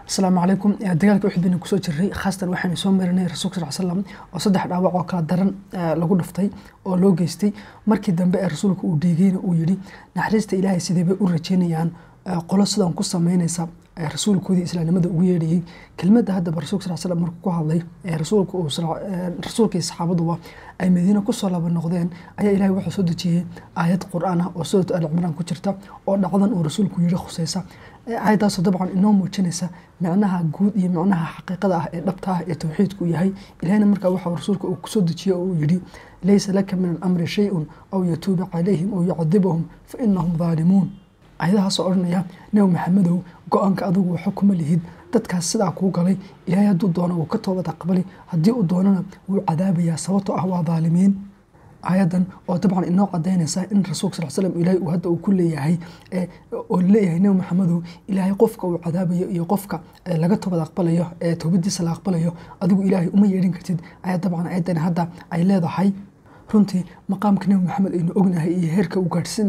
asalaamu calaykum dagaalka uxud baynu kusoo jirray khaasatan waxaynu soo marinay rasuulka sal slam oo saddex dhaawac oo kala daran lagu dhaftay oo loo geystay markii dambe ee rasuulka uu dhiigayna uu yidhi naxariista ilaahay sidee bay u rajeynayaan qolo sidan ku sameynaysa rasuulkoodii islaamnimada ugu yeedhayey kelmadda haddaba rasulka sal slam markuu ku hadlay rasuulka iyo saxaabaduba ay madiine kusoo laba noqdeen ayaa ilahay wuxuu soo dejiyey aayad qur-aan ah oo suuratu al cimraan ku jirta oo dhacdan uu rasuulku yidhi khuseysa aayaddaasoo dabcan inoo muujinaysa micnaha guud iyo micnaha xaqiiqada ah ee dhabta ah ee towxiidku yahay ilahna markaa waxa rasuulka uu kusoo dejiyey oo uu yidhi laysa laka min alamri shay-un aw yatuuba calayhim aw yucadibahum fa inahum daalimuun ayadahaasoo odhanaya nebi maxamedow go-aanka adigu waxo kuma lihid dadkaas sidaa kuu galay ilaahay hadduu doono wuu ka toobad aqbali haddii uu doonana wuu cadaabayaa sababtoo ah waa daalimiin ayadan oo dabcan inoo cadaynaysa in rasuulka sal slam ilaahay uu hadda uu ku leeyahay oo leeyahay nebi maxamedow ilaahay qofka uu cadaabayo iyo qofka laga toobad aqbalayo ee toobadiisa la aqbalayo adigu ilaahay uma yeedhin kartid ayaa dabcan ayadan hadda ay leedahay runtii maqaamka nebi maxamed aynu ognahay iyo heerka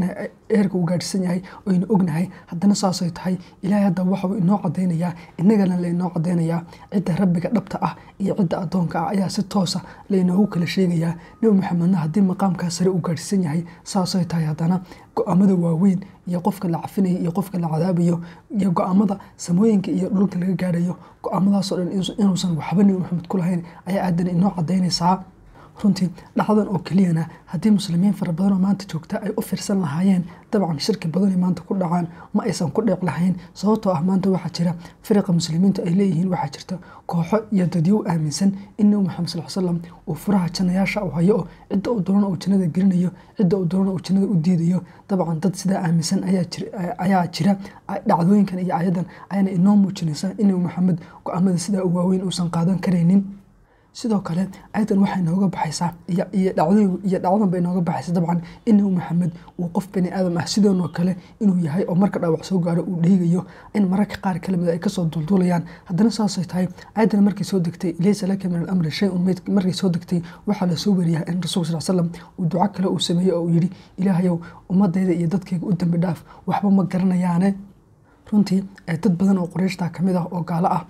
uu gaadhsan yahay aynu ognahay haddana saasay tahay ilaahay hadda waxau inoo cadaynayaa innagana laynoo cadaynayaa cidda rabbiga dhabta ah iyo cidda addoonka ah ayaa si toosa laynoogu kala sheegayaa nebi maxamedna haddii maqaamkaa sare uu gaadhsan yahay saasay tahay haddana go-aamada waaweyn iyo qofka la cafinayo iyo qofka la cadaabayo iyo go-aamada samooyinka iyo dhulka laga gaadhayo go-aamadaasoo dhan inuusan waxba nebi maxamed ku lahayn ayaa aadan inoo cadaynaysaa runtii dhacdan oo keliyana haddii muslimiin fara badan oo maanta joogta ay u fiirsan lahaayeen dabcan shirki badanay maanta ku dhacaan ma aysan ku dheec lahayn sababtoo ah maanta waxaa jira firiqa muslimiintu ay leeyihiin waxaa jirta kooxo iyo dadyow aaminsan in nebi maxamed sal slam uu furaha jannayaasha u hayo oo cidda uu doonana uu jannada gelinayo cidda uu doonana uu jannada u diidayo dabcan dad sidaa aaminsan ayaa jira dhacdooyinkan iyo ayadan ayana inoo muujinaysa in nebi maxamed go-aamada sidaa u waaweyn uusan qaadan karaynin sidoo kale ayadan waxay nooga baxaysaa iyo dhacdan bay nooga baxaysa dabcan in nebi maxamed uu qof bani aadam ah sidoonoo kale inuu yahay oo marka dhaawac soo gaaro uu dhiigayo in mararka qaar kalamid ay kasoo dulduulayaan haddana saasay tahay ayadan markay soo degtay laysa laka min alamri shay-un markay soo degtay waxaa lasoo wariyaa in rasuulka sal slam uu duco kale uu sameeyey oo uu yidhi ilaahayow ummadayda iyo dadkayga u dambi dhaaf waxba ma garanayaane runtii dad badan oo qurayshta kamid ah oo gaalo ah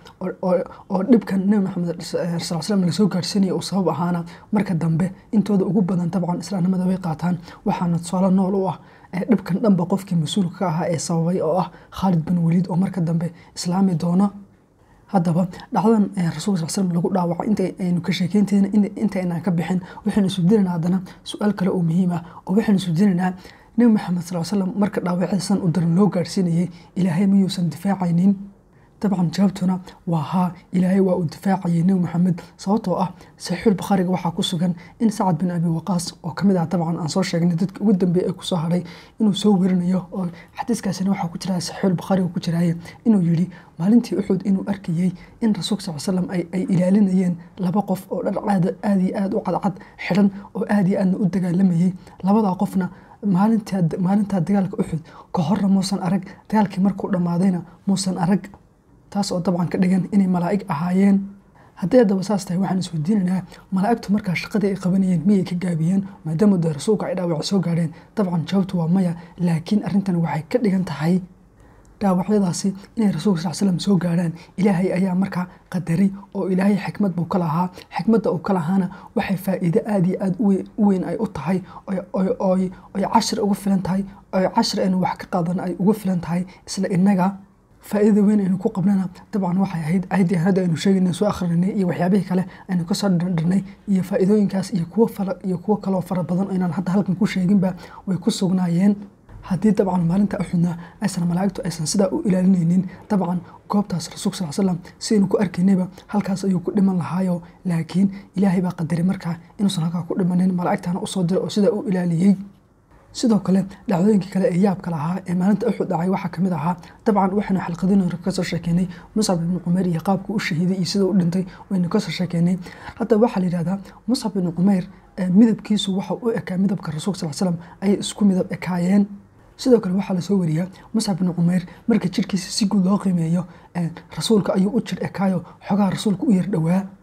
oo dhibkan nebi maxamed sal slam lasoo gaarhsiinaya uu sabab ahaana marka dambe intooda ugu badan dabcan islaamnimada way qaataan waxaana tusaale nool u ah dhibkan dhanba qofkii mas-uulka ka ahaa ee sababay oo ah khaalid bin waliid oo marka dambe islaami doono haddaba dhacdan rasuulka sal slam lagu dhaawaco inta aynu ka sheekeynteena inta aynaan ka bixin waxaynu isweydiinaynaa haddana su-aal kale oo muhiim ah oo waxaynu isweydiinaynaa nebi maxamed sal slam marka dhaawacyadiisan u daran loo gaarhsiinayay ilaahay miyuusan difaacaynin dabcan jawaabtuna waa haa ilaahay waa uu difaacayay nebi maxamed sababtoo ah saxiixul bukhaariga waxaa ku sugan in sacad bin abi waqaas oo kamid ah dabcan aan soo sheegnay dadka ugu dambeeya ee kusoo haray inuu soo werinayo oo xadiiskaasina waxaa ku jira saxiixul bukhaariga ku jiraaye inuu yidhi maalintii uxud inuu arkayey in rasuulka sal slam ay ilaalinayeen laba qof oo dharcaada aada iyo aada u cadcad xidhan oo aada iyo aadna u dagaalamayey labadaa qofna maalintaa dagaalka uxud ka horna muusan arag dagaalkii markuu dhammaadayna muusan arag taas oo dabcan ka dhigan inay malaa'ig ahaayeen haddii haddaba saas tahay waxaan isweydiinaynaa malaa'igtu markaa shaqadii ay qabanayeen miyay ka gaabiyeen maadaama dee rasuulka ay dhaawac soo gaadheen dabcan jawaabtu waa maya laakiin arrintan waxay ka dhigan tahay dhaawacyadaasi inay rasuulka sal slam soo gaarhaan ilaahay ayaa markaa qadaray oo ilaahay xikmad buu ka lahaa xikmadda uu ka lahaana waxay faa'iido aada iyo aada u weyn ay u tahay oy cashir ugu filan tahay oy cashir aynu wax ka qaadan ay ugu filan tahay isla innaga faa'iidada weyn aynu ku qabnana dabcan waxay ahayd ayaddii hadda aynu sheegaynay soo akhrinay iyo waxyaabihii kale aynu kasoo dhardharnay iyo faa'iidooyinkaas iyo kuwo fala iyo kuwo kaloo fara badan inaan hadda halkan ku sheeginba way ku sugnaayeen haddii dabcan maalinta uxudna aysan malaa'igtu aysan sidaa u ilaalinaynin dabcan goobtaas rasuulka sal slam sidaynu ku arkaynayba halkaas ayuu ku dhiman lahaayo laakiin ilaahay baa qadaray markaa inuusan halkaa ku dhimanin malaa'igtana usoo diray oo sidaa u ilaaliyey sidoo kale dhacdooyinkii kale ee yaabka lahaa ee maalinta uxud dhacay waxaa kamid ahaa dabcan waxaynu xalqadin kasoo sheekeynay muscab ibni cumayr iyo qaabkuu u shahiiday iyo sida u dhintay waynu kasoo sheekeynay hadda waxaa la yidhahdaa muscab ibni cumayr midabkiisu waxa u ekaa midabka rasuulka sal slam ayay isku midab ekaayeen sidoo kale waxaa lasoo wariyaa muscab bin cumayr marka jirkiisa si guud loo qiimeeyo rasuulka ayuu u jir ekaayo xogaha rasuulka u yar dhowaa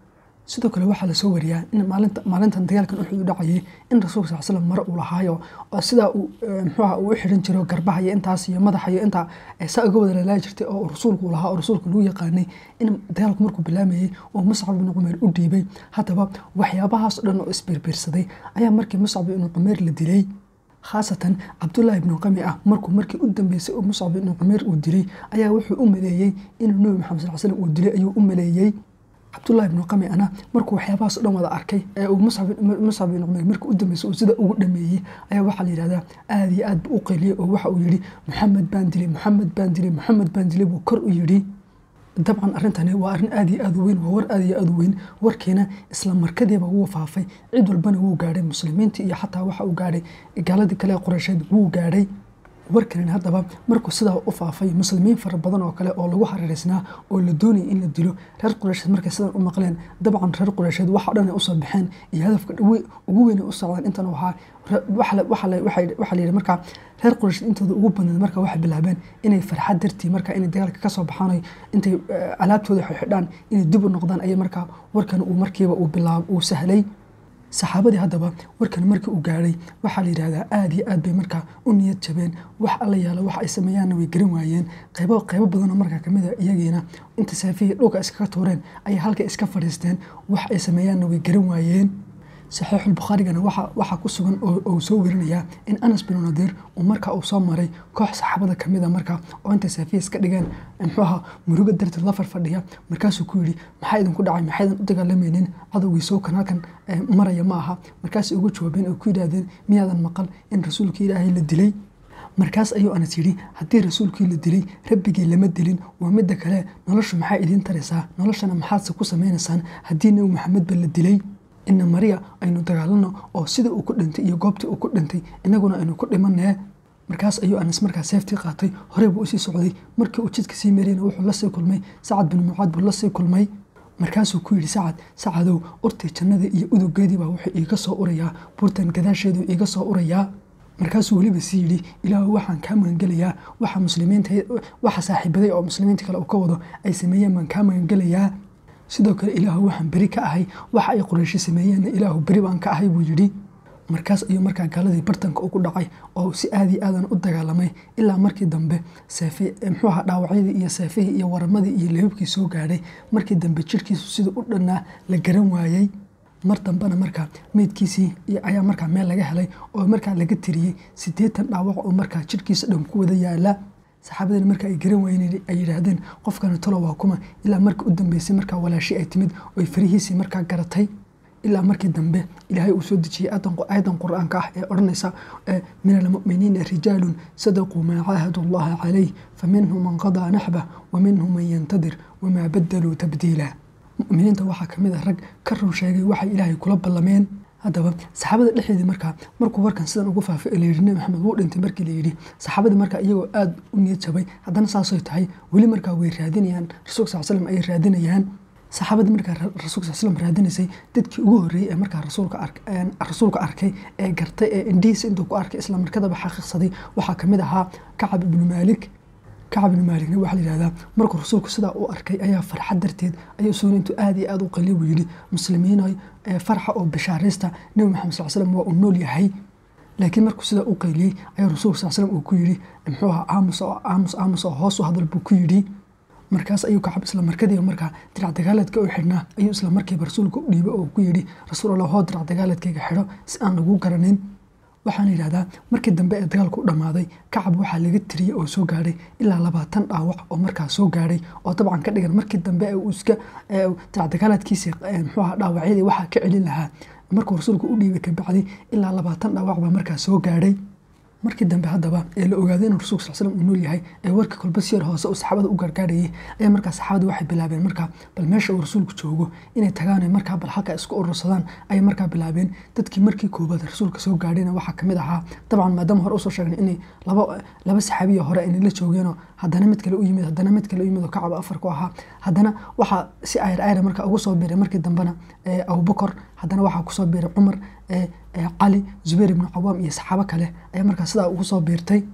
sidoo kale waxaa lasoo wariyaa in maalinta maalintan dagaalkan uxud u dhacayay in rasuulka sal slam mare uu lahaayo oo sidaa uu muxuuha uu u xidhan jiro garbaha iyo intaas iyo madaxa iyo intaa saa uga wada lalaayi jirtay oo rasuulku lahaa oo rasuulka lagu yaqaanay in dagaalku markuu bilaamayay oo muscab ibnu cumeer u dhiibay haddaba waxyaabahaas dhan oo isbiirbiirsaday ayaa markii muscab ibnu cumeer la dilay khaasatan cabdullaahi ibnu qami ah markuu markii u dambeysay oo muscab ibnu cumeer uu dilay ayaa wuxuu u maleeyey inuu nebi maxamed sal slam uu dilay ayuu u maleeyey cabdullahi ibnu qami ana markuu waxyaabahaas o dhan wada arkay ee uu muscab ibnu cumeer markii u dambeysay uu sida ugu dhameeyey ayaa waxaa la yidhahdaa aada iyo aad buu u qeyliyey oo waxa uu yidhi maxamed baan dilay maxamed baan dilay maxamed baan dilay buu kor u yidhi dabcan arrintani waa arrin aad iyo aad u weyn waa war aad iyo aad u weyn warkiina isla markadiiba wuu faafay cid walbana wuu gaadhay muslimiinta iyo xataa waxa uu gaadhay gaaladii kale qoreysheed wuu gaadhay warkanin haddaba markuu sidaa u faafay muslimiin fara badan oo kale oo lagu hareereysnaa oo la doonayay in la dilo reer qureysheed markay sidan u maqleen dabcan reer qureysheed waxa dhan ay usoo baxeen iyo hadafka ugu weyn ay u socdaan intan ahaa waxaa la yidhi markaa reer qureysheed intooda ugu badneed marka waxay bilaabeen inay farxad dartii marka inay dagaalka kasoo baxaan intay alaabtooda xidhaan inay dib u noqdaan ayay markaa warkan uu markiiba uu bilaab uu sahlay saxaabadii haddaba warkan markii uu gaadhay waxaa la yidhahdaa aada iyo aad bay markaa u niyad jabeen wax alla yaalo wax ay sameeyaanna way garan waayeen qaybo qaybo badanoo markaa kamid a iyagiina inta saafihii dhulka iskaga tuureen ayay halka iska fadhiisteen wax ay sameeyaanna way garan waayeen saxiixulbukhaarigana waxaa ku sugan oo soo werinayaa in anas binu nadiir uu markaa uu soo maray koox saxaabada kamid a markaa oo intay saafiya iska dhigeen muxuuha murugo darteed la farfadhiya markaasuu ku yidhi maxaa idinku dhacay maxaydan u dagaalamaynin cadowgii sookan halkan maraya ma aha markaasay ugu jawaabeen oo ku yidhaahdeen miyaadan maqal in rasuulka ilaahay la dilay markaas ayuu anas yidhi haddii rasuulkii la dilay rabbigii lama dilin waa midda kale noloshu maxaa idiin taraysaa noloshana maxaadse ku samaynaysaan haddii nebi maxamedba la dilay ina mariya aynu dagaalano oo sida uu ku dhintay iyo goobtii uu ku dhintay inaguna aynu ku dhimanee markaas ayuu anas markaa seeftii qaatay horey buu usii socday markii uu jidka sii marayna wuxuu lasii kulmay sacad bin mucaad buu lasii kulmay markaasuu ku yidhi sacad sacadow urtii jannada iyo udugeedii baa wuxuu iiga soo urayaa buurtan gadaasheedu iiga soo urayaa markaasuu weliba sii yidhi ilaahu waxaan kaa magangelayaa waxa muslimiinta waxa saaxiibaday oo muslimiinta kale uu ka wado ay sameeyeen baan kaa magangelayaa sidoo kale ilaahu waxaan beri ka ahay waxa ay qoreyshi sameeyeenna ilaahu beri baan ka ahay buu yidhi markaas ayuu markaa gaaladii bartanka ugu dhacay oo si aadii aadan u dagaalamay ilaa markii dambe muxuu ahaa dhaawacyadii iyo seefihii iyo waramadii iyo leebabkii soo gaadhay markii dambe jirhkiisu siduu u dhannaa la garan waayey mar dambena markaa meydkiisii ayaa markaa meel laga helay oo markaa laga tiriyey siddeetan dhaawac oo markaa jirhkiisa dhan ku wada yaala saxaabadina marka ay garan waayeen ay yidhaahdeen qofkani tolo waa kuma ilaa markii u dambeysay markaa walaashi ay timid oy farihiisii markaa garatay ilaa markii dambe ilaahay uu soo dejiyey aayadan qur-aanka ah ee odhanaysa min almu'miniina rijaalun sadaquu maa caahadu allaha calayh faminhum man qadaa naxbah wa minhum man yantadir wamaa badaluu tabdiila mu'miniinta waxaa ka mid a rag ka run sheegay waxay ilaahay kula ballameen haddaba saxaabada dhexdeedii markaa markuu warkan sidan ugu faafay ee layidhi nebi maxamed wuu dhintay markii layidhi saxaabadii markaa iyagoo aada u niyad jabay haddana saasay tahay weli markaa way raadinayaan rasuulka sal slam ayay raadinayaan saxaabadii markaa rasuulka sal slam raadinaysay dadkii ugu horreeyey ee markaa rasuulka arkay ee gartay ee indhihiisa intuu ku arkay isla markadaba xaqiiqsaday waxaa kamid ahaa kacab ibnu maalik kacab ibnu maaligna waxaa la yihahdaa markuu rasuulku sidaa u arkay ayaa farxad darteed ayuu suuna intuu aada iyo aada u qaliy buu yidhi muslimiinoy farxa oo bishaaraysta nebi maxamed sal slam waa uu nool yahay laakiin markuu sidaa u qayliyey ayuu rasuulku sal slam uu ku yidhi muxuu ahaa aamus oo aamus aamus oo hoos u hadal buu ku yidhi markaas ayuu kacab isla markadiiba markaa dirac dagaaleedka u xidhnaa ayuu isla markiiba rasuulka u dhiibay oo ku yidhi rasuul allah hoo dirac dagaaleedkayga xidho si aan lagu garanin waxaana yidhahdaa markii dambe ee dagaalku u dhammaaday kacab waxaa laga tiriyey oo soo gaadhay ilaa labaatan dhaawac oo markaa soo gaadhay oo dabcan ka dhigan markii dambe uu iska dagaaladkiisii muxuu ahaa dhaawacyadii waxaa ka celin lahaa markuu rasuulku u dhiibay kabacdi ilaa labaatan dhaawac baa markaa soo gaadhay markii dambe haddaba ee la ogaaday inuu rasulka sal slam uu nool yahay ee warkii kolba si yar hoose uu saxaabada u gargaarayay ayaa markaa saxaabada waxay bilaabeen markaa bal meesha uu rasuulku joogo inay tagaan markaa bal halka isku urursadaan ayay markaa bilaabeen dadkii markii koobaad rasuulka soo gaadhayna waxaa kamid ahaa dabcan maadaama hore usoo sheegnay inay laba laba saxaabiya hore aynay la joogeenoo haddana mid kale u yimid haddana mid kale u yimid oo kacaba afar ku ahaa haddana waxaa si ayr ayra markaa ugu soo biiray markii dambena abubakar haddana waxaa kusoo biiray cumar cali zubayr ibnu cawaam iyo saxaabo kale ayaa markaa sidaa ugu soo biirtay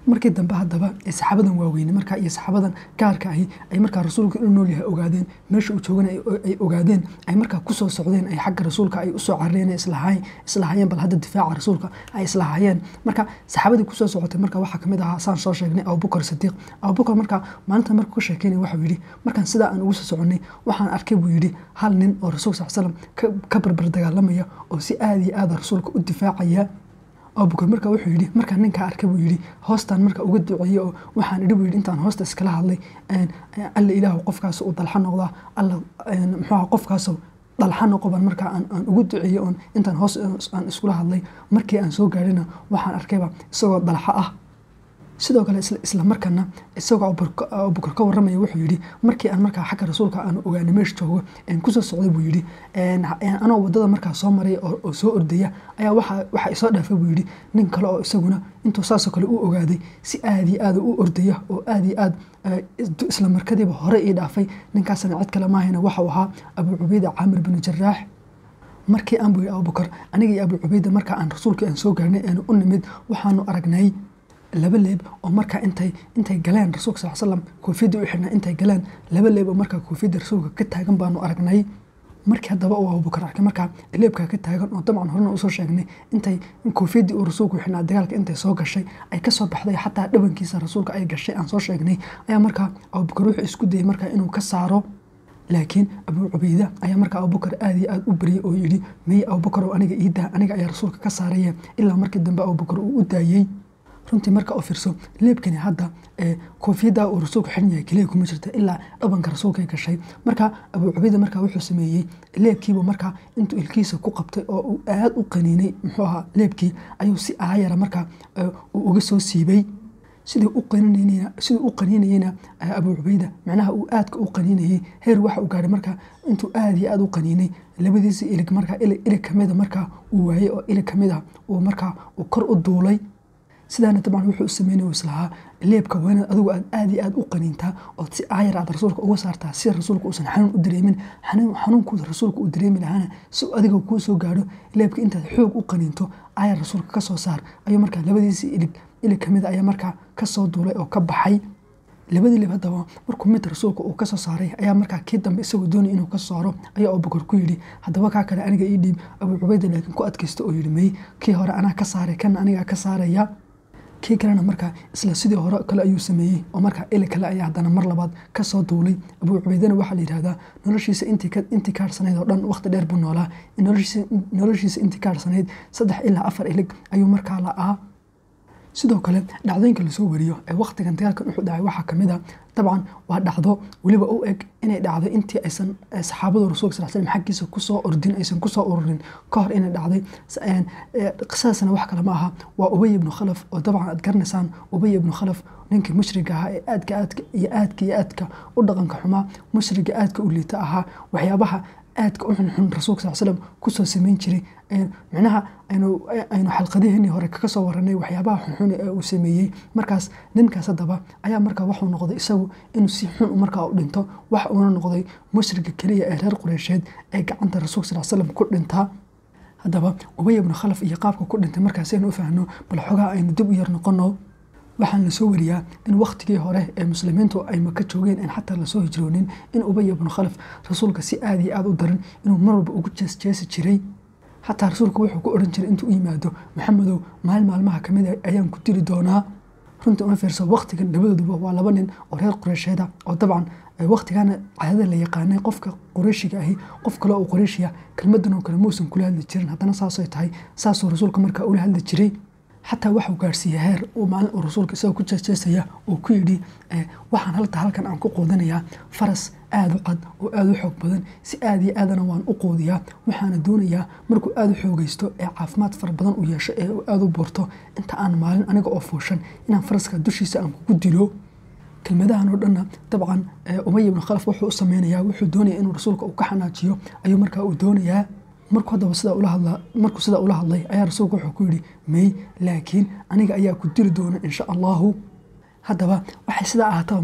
markii dambe haddaba ee saxaabadan waaweyne markaa iyo saxaabadan gaarka ahi ay markaa rasuulka inuu nool yahay ogaadeen meesha uu joogana ay ogaadeen ay markaa kusoo socdeen ay xagga rasuulka ay usoo carareen islahayeen bal hadda difaaca rasuulka ay islahayeen marka saxaabadii kusoo socotay marka waxaa kamid ahaa saan soo sheegnay abubakar sadiiq abubakar markaa maalinta markuu ka sheekeynaya waxau yidhi markaan sidaa aan ugu soo soconay waxaan arkay buu yidhi hal nin oo rasuulka sal slam ka barbar dagaalamaya oo si aada iyo aada rasuulka u difaacaya abubakar marka wuxuu yidhi markaan ninkaa arkay buu yidhi hoostaan marka uga duceeyey oo waxaan idhi buu yidhi intaan hoosta iskala hadlay alla ilaahu qofkaas uu dalxa noqdaa alla muxuuha qofkaas dalxa noqoban markaa aan ugu duceeyey oon intaan hoos aan iskula hadlay markii aan soo gaadhina waxaan arkayba isagoo dalxa ah sidoo kale isla markana isagoo abubakar ka waramaya wuxuu yidhi markii aan markaa xagga rasuulka aan ogaanay meesha joogo kusoo socday buu yidhi anoo wadada markaa soo maray oo soo ordaya ayaa waxaa isoo dhaafay buu yidhi nin kale oo isaguna intuu saasoo kale u ogaaday si aada iyo aada u ordaya oo aada iyo aad isla markadiiba hore ii dhaafay ninkaasna cid kale maahayna waxau ahaa abuu cubayda caamir binu jaraax markii aan buu yidhi abubakar aniga iyo abuu cubayda markaa aan rasuulkii aan soo gaarnay aanu u nimid waxaanu aragnay laba leeb oo markaa intay intay galeen rasuulka sal slam koofiyadda u xidhnaa intay galeen laba leeb oo markaa koofiyadda rasuulka ka taagan baanu aragnay markii haddaba uu abubakar arkay markaa leebkaa ka taagan oo dabcan horena usoo sheegnay intay koofiyaddii uu rasuulku xidhnaa dagaalka intay soo gashay ay kasoo baxday xataa dhabankiisa rasuulka ay gashay aan soo sheegnay ayaa markaa abubakar wuxuu isku dayay markaa inuu ka saaro laakiin abuu cubayda ayaa markaa abubakar aada iyo aada u baryay oo yidhi meye abubakar oo aniga iidaa aniga ayaa rasuulka ka saaraya ilaa markii dambe abubakar uu u daayey runtii marka u fiirso leebkani hadda koofiyadda uu rasuulku xiran yahay keliya kuma jirta ilaa dhabanka rasuulkay gashay marka abuu cubayda markaa wuxuu sameeyey leebkiiba markaa intuu ilkiisa ku qabtay oo uu aada u qaniinay muxuu ahaa leebkii ayuu si aayara markaa uu uga soo siibay sidii u qaniinayna sidii u qaniinayeyna abuu cubayda macnaha uu aadka u qaniinayey heer waxa uu gaadhay markaa intuu aada iyo aada u qaniinay labadiisa ilig markaa ilig kamida markaa uu waayey oo ilig kamida uu markaa uu kor u duulay sidaana dabcan wuxuu u sameynay islahaa leebka waa inaad adigu aad aada iyo aada u qaniintaa ood si aayar aad rasuulka uga saartaa si rasuulka uusan xanuun u dareemin xanuunkuuda rasuulka uu dareemi lahaana si adiga kuu soo gaadho leebka intaad xoog u qaniinto aayar rasuulka kasoo saar ayuu markaa labadiisii ilig ilig kamid ayaa markaa kasoo duulay oo ka baxay labadii leeb haddaba markuu mid rasuulka uu kasoo saaray ayaa markaa kii dambe isagoo doonay inuu ka saaro ayaa abubakar ku yidhi haddaba kaa kale aniga ii dhiib abuu cubayda laakiin ku adkaysta oo yidhi mey kii hore anaa ka saaray kana anigaa ka saaraya kii kalena markaa isla sidii hore kale ayuu sameeyey oo markaa ili kale ayaa haddana mar labaad kasoo duulay abuu cubaydana waxaa la yidhahdaa noloshiisa intii kaadhsanayd oo dhan waqti dheer buu noolaa noloshiisa intii kaadhsanayd saddex ilaa afar ilig ayuu markaa la'aa sidoo kale dhacdooyinka lasoo wariyo ee waqtigan dagaalkan wuxuu dhacay waxaa kamid a dabcan waa dhacdo weliba u eg inay dhacday intii aysan saxaabadu rasuulka sal slam xaggiisa kusoo ordin aysan kusoo ururin ka hor inay dhacday qisadaasna wax kale ma aha waa ubay ibnu khalaf oo dabcan aad garanaysaan ubay ibnu khalaf ninkii mushriga ahaa ee aadka aadka iyo aadka iyo aadka u dhaqanka xumaa mushriga aadka u liita ahaa waxyaabaha aadka u xunxun rasuulka sal slam kusoo sameyn jiray micnaha aynu xalqadiheenii hore kaga soo waranay waxyaabaha xunxun ee uu sameeyey markaas ninkaas haddaba ayaa markaa waxuu noqday isagu inuu si xun markaa u dhinto wax uuna noqday mushriga keliya ee reer qureysheed ee gacanta rasuulka sal slam ku dhintaa haddaba ubay ibnu khalaf iyo qaabka ku dhintay markaas aynu u fahno bal xogaa aynu dib u yar noqono waxaan lasoo wariyaa in waktigii hore ee muslimiintu ay maka joogeen in xataa lasoo hijroonin in ubay ibnu khalaf rasuulka si aada iyo aada u daran inuu mar walba ugu jeesjeesi jiray xataa rasuulka wuxuu ku odhan jiray intuu u yimaado maxamedow maalin maalmaha kamid a ayaan ku diri doonaa runtii una fiirso waktigan labadooduba waa laba nin oo reer qureysheeda oo dabcan waktigana caadada la yaqaanay qofka qureyshiga ahi qof kale oo qureyshiya kelmadan oo kale muusan kula hadli jirin haddana saasay tahay saasuu rasuulka markaa ula hadli jiray xataa waxuu gaarsiiyey heer uu maalin uu rasuulka isagoo ku jeesjeesaya uu ku yidhi waxaan halta halkan aan ku quudinayaa faras aada u cad oo aada u xoog badan si aada iyo aadana waan u quudiyaa waxaana doonayaa markuu aada u xoogaysto ee caafimaad fara badan u yeesho ee uu aada u buurto inta aan maalin aniga oo fuushan inaan faraska dushiisa aan kugu dilo kelmadahan oo dhanna dabcan umay ibnu khalaf wuxuu u sameynayaa wuxuu doonaya inuu rasuulka uu ka xanaajiyo ayuu markaa uu doonayaa markuu haddaba sidaa ula hadla markuu sidaa ula hadlay ayaa rasuulku wuxuu ku yidhi may laakiin aniga ayaa ku diri doona insha allahu haddaba waxay sidaa ahaataba markaa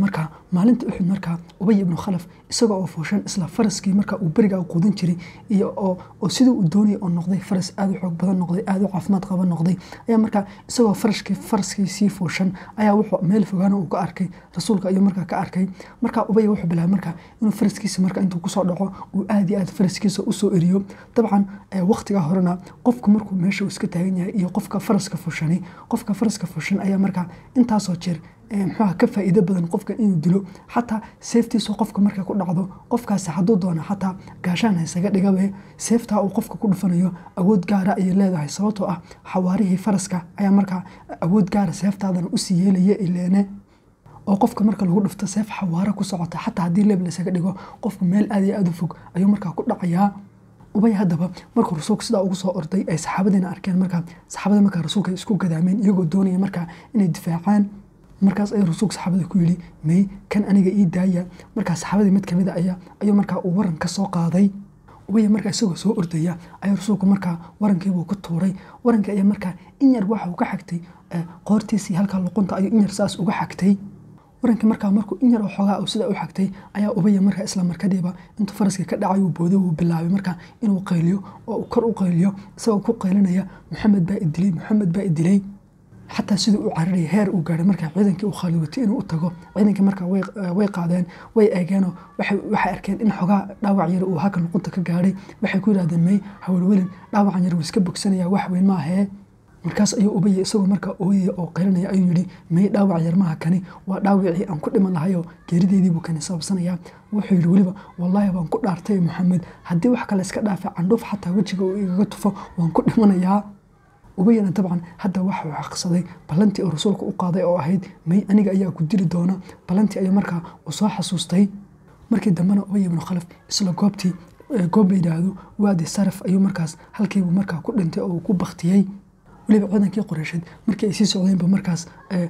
maalinta uxud markaa ubay ibnu khalaf isaga oo fuushan isla faraskii markaa uu berigaa quudin jiray iyo oo sidii uu doonayay oo noqday faras aada u xoog badan noqday aada u caafimaad qaba noqday ayaa markaa isagoo faraskii faraskii sii fuushan ayaa wuxuu meel fogaana uu ka arkay rasuulka ayuu markaa ka arkay markaa ubay wuxuu bilaabay markaa inuu faraskiisa markaa intuu kusoo dhaco uu aada iyo aad faraskiisa usoo eriyo dabcan waqtigaa horena qofku markuu meesha uu iska taagan yahay iyo qofka faraska fushani qofka faraska fushan ayaa markaa intaasoo jeer muxuuha ka faa'iido badan qofka inuu dilo xataa seeftiisu qofka markay ku dhacdo qofkaasi hadduu doono xataa gaashaan haysaga dhigabe seeftaa uu qofka ku dhufanayo awood gaara ayay leedahay sababtoo ah xawaarihii faraska ayaa markaa awood gaara seeftaadana usii yeelaya ileene oo qofka marka lagu dhufto seef xawaaro ku socota xataa haddii leeb laysaga dhigo qofku meel aad iyo aad u fog ayuu markaa ku dhacayaa ubay haddaba markuu rasuulka sidaa ugu soo orday ay saxaabadiina arkeen markaa saxaabada markaa rasuulka isku gadaameen iyagoo doonaya markaa inay difaacaan markaas ayuu rasuulka saxaabada ku yidhi may kan aniga ii daaya markaa saxaabadii mid kamid a ayaa ayuu markaa uu waran ka soo qaaday ubaya markaa isagoo soo ordaya ayuu rasuulku markaa warankiibuu ku tuuray warankii ayaa markaa in yar waxa uu ka xagtay qoortiisii halkaa luqunta ayuu in yar saas uga xagtay warankii markaa markuu in yar oo xoogaa sidaa u xagtay ayaa ubaya markaa isla markadiiba intuu faraskii ka dhacay uu booday uu bilaabay markaa inuu qayliyo oo kor u qayliyo isagoo ku qaylinaya maxamed baa idilay maxamed baa idilay xataa siduu u cararaya heer uu gaaray markaa ciidankii uu khaalid watay inuu u tago ciidankii markaa way qaadeen way eegeenoo waxay arkeen in xogaa dhaawac yar uu halka luqunta ka gaadhay waxay ku yidhahdeen may hawlwelin dhaawacan yar wuu iska bogsanaya wax weyn maahee markaas ayuu ubaya isagoo markaa ooyaya oo qaylinaya ayuu yidhi may dhaawac yar maaha kani waa dhaawacii aan ku dhiman lahayoo geerideediibuu kani sababsanaya wuxuu yidhi weliba wallaahi waan ku dhaartay maxamed haddii wax kale iska dhaafa candhuuf xataa wejiga uu igaga tufo waan ku dhimanayaa ubayana dabcan hadda waxa uu xaqsaday ballantii uu rasuulka u qaaday oo ahayd may aniga ayaa ku dili doona ballantii ayuu markaa uu soo xasuustay markii dambena ubay ibnu khalaf isla goobtii goob la yidhaahdo waadi saraf ayuu markaas halkiibuu markaa ku dhintay oo uu ku baktiyey weliba ciidankii qoreysheed markii ay sii socdeenba markaas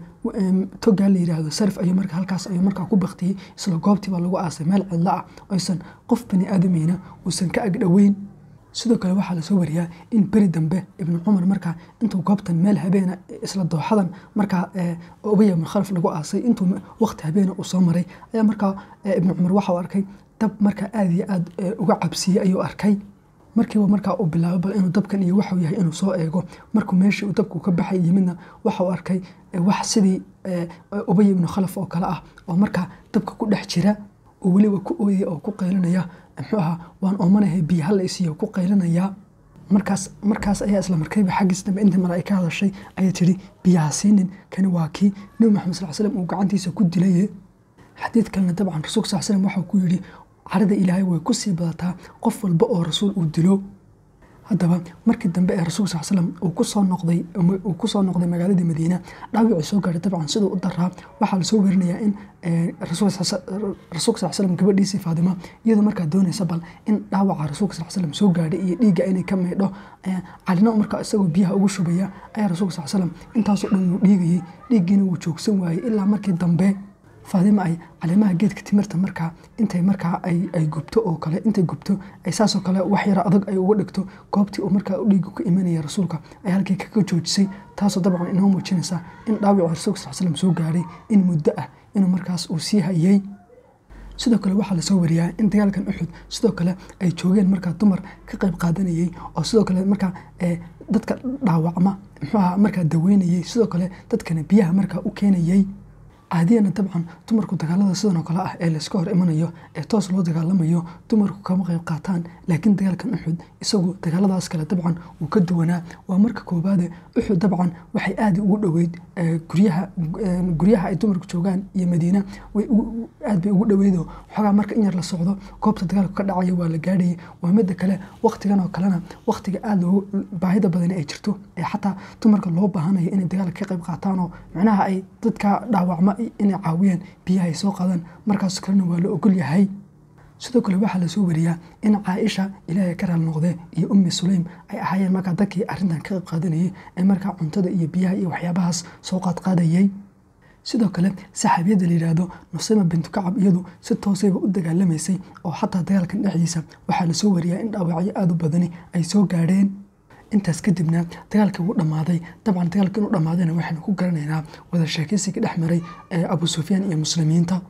togaa la yidhaahdo sarif ayuu markaa halkaas ayuu markaa ku baktiyey isla goobtii baa lagu aasay meel cidlo ah oysan qof bani aadameyna uusan ka agdhoweyn sidoo kale waxaa lasoo wariyaa in beri dambe ibnu cumar markaa intuu goobtan meel habeena isla dooxadan markaa ubaya ibnu khalaf lagu aasay intuu waqti habeena uu soo maray ayaa markaa ibnu cumar waxau arkay dab markaa aada iyo aad uga cabsiiyey ayuu arkay markiiba markaa uu bilaabo bal inuu dabkan iyo waxuu yahay inuu soo eego markuu meeshii uu dabku ka baxay yimidna waxau arkay wax sidii ubay ibnu khalaf oo kale ah oo markaa dabka ku dhex jira oo weliba ku ooyaya oo ku qaylinaya muxuu ahaa waan oomanahay biyo hala isiiyo ku qaylinaya markaas markaas ayaa isla markayba xaggiis dambe intii mara ay ka hadashay ayay tidhi biyaha siinin kani waa kii nebi maxamed sal slam uu gacantiisa ku dilaye xadiid kalena dabcan rasuulka sal slam waxau ku yidhi carada ilaahay way ku sii badataa qof walba oo rasuul uu dilo haddaba markii dambe ee rasuulka sal slam uu kusoo noqday uu kusoo noqday magaaladii madiina dhaawicii soo gaaray dabcan siduu u daraa waxaa lasoo werinayaa in rasuulka sal slam gabadhiisii faadima iyadoo markaa doonaysa bal in dhaawaca rasuulka sal slam soo gaadhay iyo dhiigga inay ka meydho calina markaa isagoo biyaha ugu shubaya ayaa rasuulka sal slam intaasoo dhan wuu dhiigayey dhiiggiina wuu joogsan waayey ilaa markii dambe faadima ay caleemaha geedka timirta markaa intay markaa ay gubto oo kale intay gubto ay saasoo kale wax yara adag ay uga dhigto goobtii uu markaa dhiiga ku imanaya rasuulka ay halkii kaga joojisay taasoo dabcan inoo muujinaysa in dhaawici rasuulka sal slam soo gaadhay in muddo ah inuu markaas uu sii hayay sidoo kale waxaa lasoo wariyaa in dagaalkan uxud sidoo kale ay joogeen markaa dumar ka qayb qaadanayey oo sidoo kale markaa dadka dhaawacma muxuu ahaa markaa daweynayey sidoo kale dadkana biyaha markaa u keenayey caadiyana dabcan dumarku dagaalada sidan oo kale ah ee layska hor imanayo ee toos loo dagaalamayo dumarku kama qayb qaataan laakiin dagaalkan uxud isagu dagaaladaas kale dabcan wuu ka duwanaa waa marka koobaade uxud dabcan waxay aada ugu dhoweyd guryaha guryaha ay dumarku joogaan iyo madiina aad bay ugu dhoweydo xoogaa marka in yar la socdo goobta dagaalku ka dhacaya waa la gaadhayay waa midda kale waktigan oo kalena waktiga aada loogu baahida badan ay jirto ee xataa dumarka loo baahanayo inay dagaalka ka qayb qaataan oo macnaha ay dadka dhaawacma inay caawiyaan biyaha ay soo qaadaan markaas kalena waa la ogol yahay sidoo kale waxaa lasoo wariyaa in caaisha ilaahay ka raal noqdee iyo ummi sulaym ay ahaayeen markaa dadkii arrintan ka qayb qaadanayay ee markaa cuntada iyo biyaha iyo waxyaabahaas soo qaadqaadayay sidoo kale saxaabiyadda la yidhaahdo nusayma bintu kacab iyadu si toosayba u dagaalamaysay oo xataa dagaalkan dhexdiisa waxaa lasoo wariyaa in dhaawacyo aada u badani ay soo gaadheen intaas kadibna dagaalkii wuu dhammaaday dabcan dagaalka inuu dhammaadayna waxaynu ku garanaynaa wada sheekaysiga dhex maray abu sufyaan iyo muslimiinta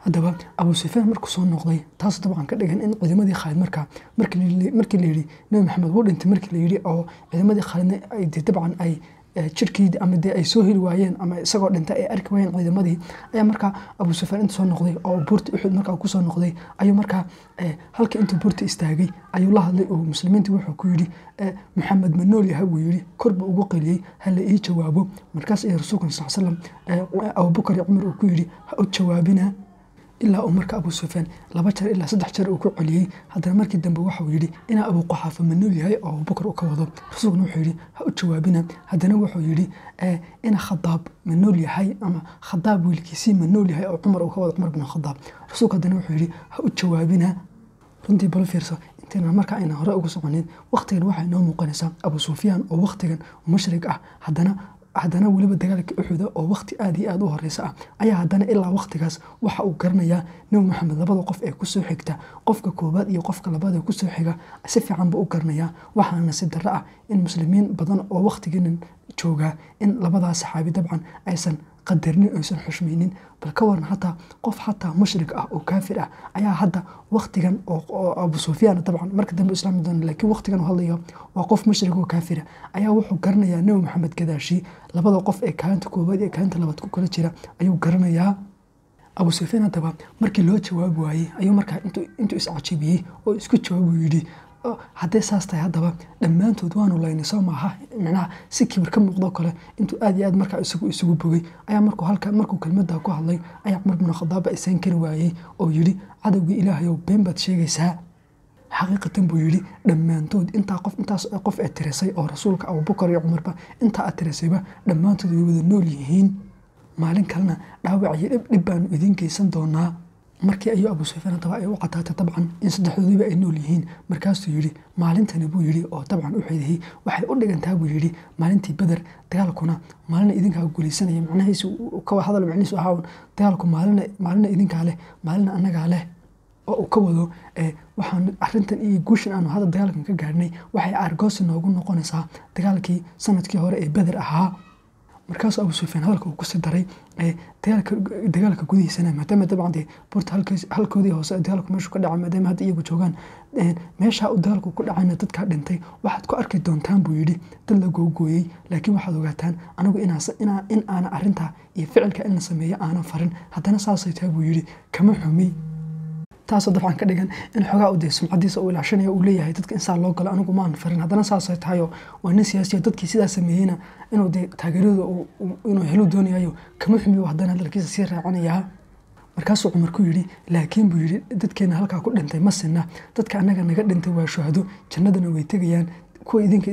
haddaba abu sufyaan markuu soo noqday taas dabcan ka dhigan in ciidamadii khaalid markaa markii la yidhi nebi maxamed wuu dhintay markii la yidhi oo ciidamadii khaalidna dabcan ay jirkii ama dee ay soo heli waayeen ama isagoo dhintay ay arki waayeen ciidamadii ayaa markaa abu sufyaan inta soo noqday oo buurta uxud markaa kusoo noqday ayuu markaa halka intuu buurta istaagay ayuu la hadlay oo muslimiinta wuxuu ku yidhi maxamed ma nool yahay buu yidhi korba ugu qeliyey hala ii jawaabo markaas ayaa rasuulka sal slam abubakar iyo cumar uu ku yidhi ha u jawaabina ilaa uu marka abu sufyaan laba jeer ilaa saddex jeer uu ku celiyey haddana markii dambe waxauu yidhi inaa abu quxaafa ma nool yahay oo abubakar uu ka wado rasuulkuna wuxuu yidhi ha u jawaabina haddana wuxuu yidhi ina khadaab ma nool yahay ama khadaab wiilkiisii ma nool yahay oo cumar uu ka wado cumar bin khadaab rasuulku haddana wuxuu yidhi ha u jawaabina runtii balo fiirso intayna markaa ayna hore uga soconin wakhtigan waxay noo muuqanaysaa abu sufyaan oo wakhtigan mushrik ah haddana haddana weliba dagaalka uxuda oo wakhti aad iyo aad u horeysa ah ayaa haddana ilaa wakhtigaas waxa uu garanayaa nebi maxamed labada qof ee kusoo xigta qofka koowaad iyo qofka labaad ee kusoo xiga si fiican buu u garanayaa waxaana nasiib darro ah in muslimiin badan oo wakhtigiinan joogaa in labadaas saxaabi dabcan aysan qadarnin aysan xushmaynin bal ka waran hataa qof xataa mushrik ah oo kaafir ah ayaa hadda wakhtigan oo abu sufyaan dabcan marka dambe islaami doona laakiin wakhtigan u hadlayo waa qof mushrik oo kaafira ayaa wuxuu garanayaa nebi maxamed gadaashii labada qof ee kaalinta koowaad iyo kaalinta labaad ku kala jira ayuu garanayaa abu sufyaan haddaba markii loo jawaabi waayey ayuu markaa intuu iscajibiyey oo isku jawaabuu yidhi hadday saas tahay haddaba dhammaantood waanu laynay soo maaha micnaha si kibir ka muuqdo kale intuu aad iyo aad markaa isagu isugu bogay ayaa markuu halka markuu kelmadda ku hadlay ayaa cumar bin khadaabba isaan kari waayey oo yidhi cadowgii ilaahayow been baad sheegaysaa xaqiiqatan buu yidhi dhammaantood intaa qof intaas qof ee tirisay oo rasuulka abubakar iyo cumarba intaa aad tirisayba dhammaantood way wada nool yihiin maalin kalena dhaawac iyo dhib dhib baanu idiin geysan doonaa markii ayuu abu sufyaan haddaba ay u cadaatay dabcan in saddexdoodiiba ay nool yihiin markaasuu yidhi maalintani buu yidhi oo dabcan u xidihii waxay u dhigantaa buu yidhi maalintii beder dagaalkuna maalina idinkaa guulaysanaya macnahiisu ka hadal macnihiisu ahaa dagaalku maalina maalina idinkaa leh maalina annagaa leh oo uu ka wado waxaan arintan iyo guushan aanu hadda dagaalkan ka gaadhnay waxay aargoosi noogu noqonaysaa dagaalkii sanadkii hore ee beder ahaa markaasuu abu sufyaan hadalka uu kusii daray dagaalka gudihiisana maadaama dabcan dee buurta halkoodii hoose dagaalku meeshu ka dhacay maadaama hadda iyagu joogaan meesha uu dagaalku ku dhacayna dadkaa dhintay waxaad ku arki doontaan buu yidhi dad la googooyey laakiin waxaad ogaataan anigu in aana arintaa iyo ficilka in la sameeyo aanan farin haddana saasay tahay buu yidhi kama xumi taasoo dabcan ka dhigan in xogaa u dee sumcadiisa uu ilaashanayo uu leeyahay dadka insaa loo galo anigu maan farin haddana saasay tahayoo waa nin siyaasiya dadkii sidaa sameeyeyna inuu dee taageerada inuu helu doonayayo kama xumiyo haddana hadalkiisa sii raacanayaa markaasuu cumar ku yidhi laakiin buu yidhi dadkeena halkaa ku dhintay ma sinna dadka annaga naga dhintay waa shuhado jannadana way tegayaan kuwa idinka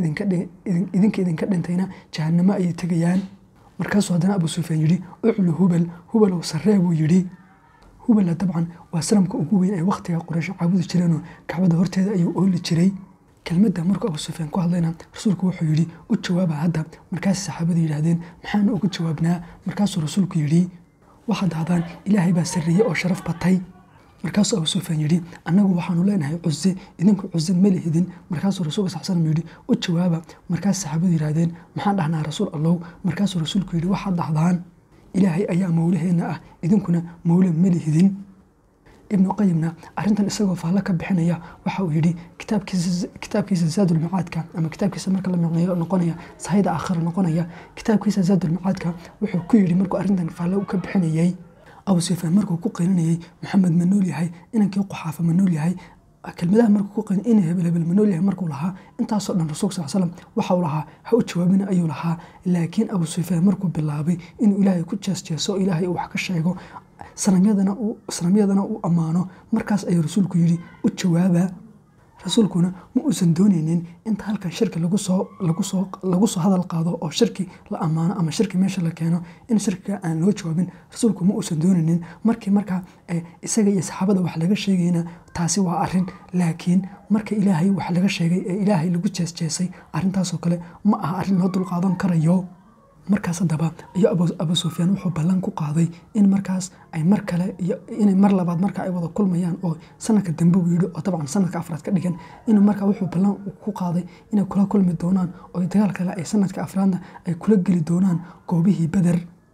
idinka dhintayna jahannamo ayay tegayaan markaasuu haddana abu sufyaan yidhi uclu hubal hubalow sarree buu yidhi hubala dabcan waa sanamka ugu weyn ee wakhtiga quraysh caabudi jireenoo kacbada horteeda ayuu ooli jiray kelmadda markuu abu sufyaan ku hadlayna rasuulku wuxuu yidhi u jawaaba hadda markaas saxaabadu yidhaahdeen maxaana uga jawaabnaa markaasuu rasuulku yidhi waxaad dahdaan ilaahay baa sarreeyey oo sharaf batay markaasuu abu sufyaan yidhi annagu waxaanu leenahay cuse idinku cuse ma lihidin markaasuu rasuulka sal slam yidhi u jawaaba markaas saxaabadu yidhaahdeen maxaan dhahnaa rasuul allow markaasuu rasuulku yidhi waxaad dhahdaan ilaahay ayaa mawlaheenna ah idinkuna mawle ma lihidin ibnu qayimna arintan isagoo faallo ka bixinaya waxa uu yidhi kitaabkiisa zaadulmacaadka ama kitaabkiisa marka la micneeyo noqonaya sahayda aakhira noqonaya kitaabkiisa zaadulmacaadka wuxuu ku yidhi markuu arrintan faallo ka bixinayay abu sufyaan markuu ku qeylinayay maxamed ma nool yahay inankii quxaafa ma nool yahay kelmadaha markuu ku qeyn ina hebel hebel ma nool yahay markuu lahaa intaasoo dhan rasuulka sal slam waxa uu lahaa ha u jawaabina ayuu lahaa laakiin abu sufyaan markuu bilaabay inuu ilaahay ku jeesjeeso ilaahay uu wax ka sheego sanamyadana uu ammaano markaas ayuu rasuulku yidhi u jawaaba rasuulkuna ma uusan dooneynin inta halkan shirki lagu soo hadal qaado oo shirki la ammaano ama shirki meesha la keeno in shirkiga aan loo jawaabin rasuulku ma uusan dooneynin markii markaa isaga iyo saxaabada wax laga sheegayna taasi waa arin laakiin marka ilaahay wax laga sheegay ee ilaahay lagu jeesjeesay arintaasoo kale ma aha arrin loo dulqaadan karayo markaas haddaba iyo abu sufyaan wuxuu ballan ku qaaday in markaas ay mar kale inay mar labaad marka ay wada kulmayaan oo sanadka dambe uu yidhi oo dabcan sanadka afraad ka dhigan inuu markaa wuxuu ballan ku qaaday inay kula kulmi doonaan oo dagaal kale ay sanadka afraadna ay kula geli doonaan goobihii beder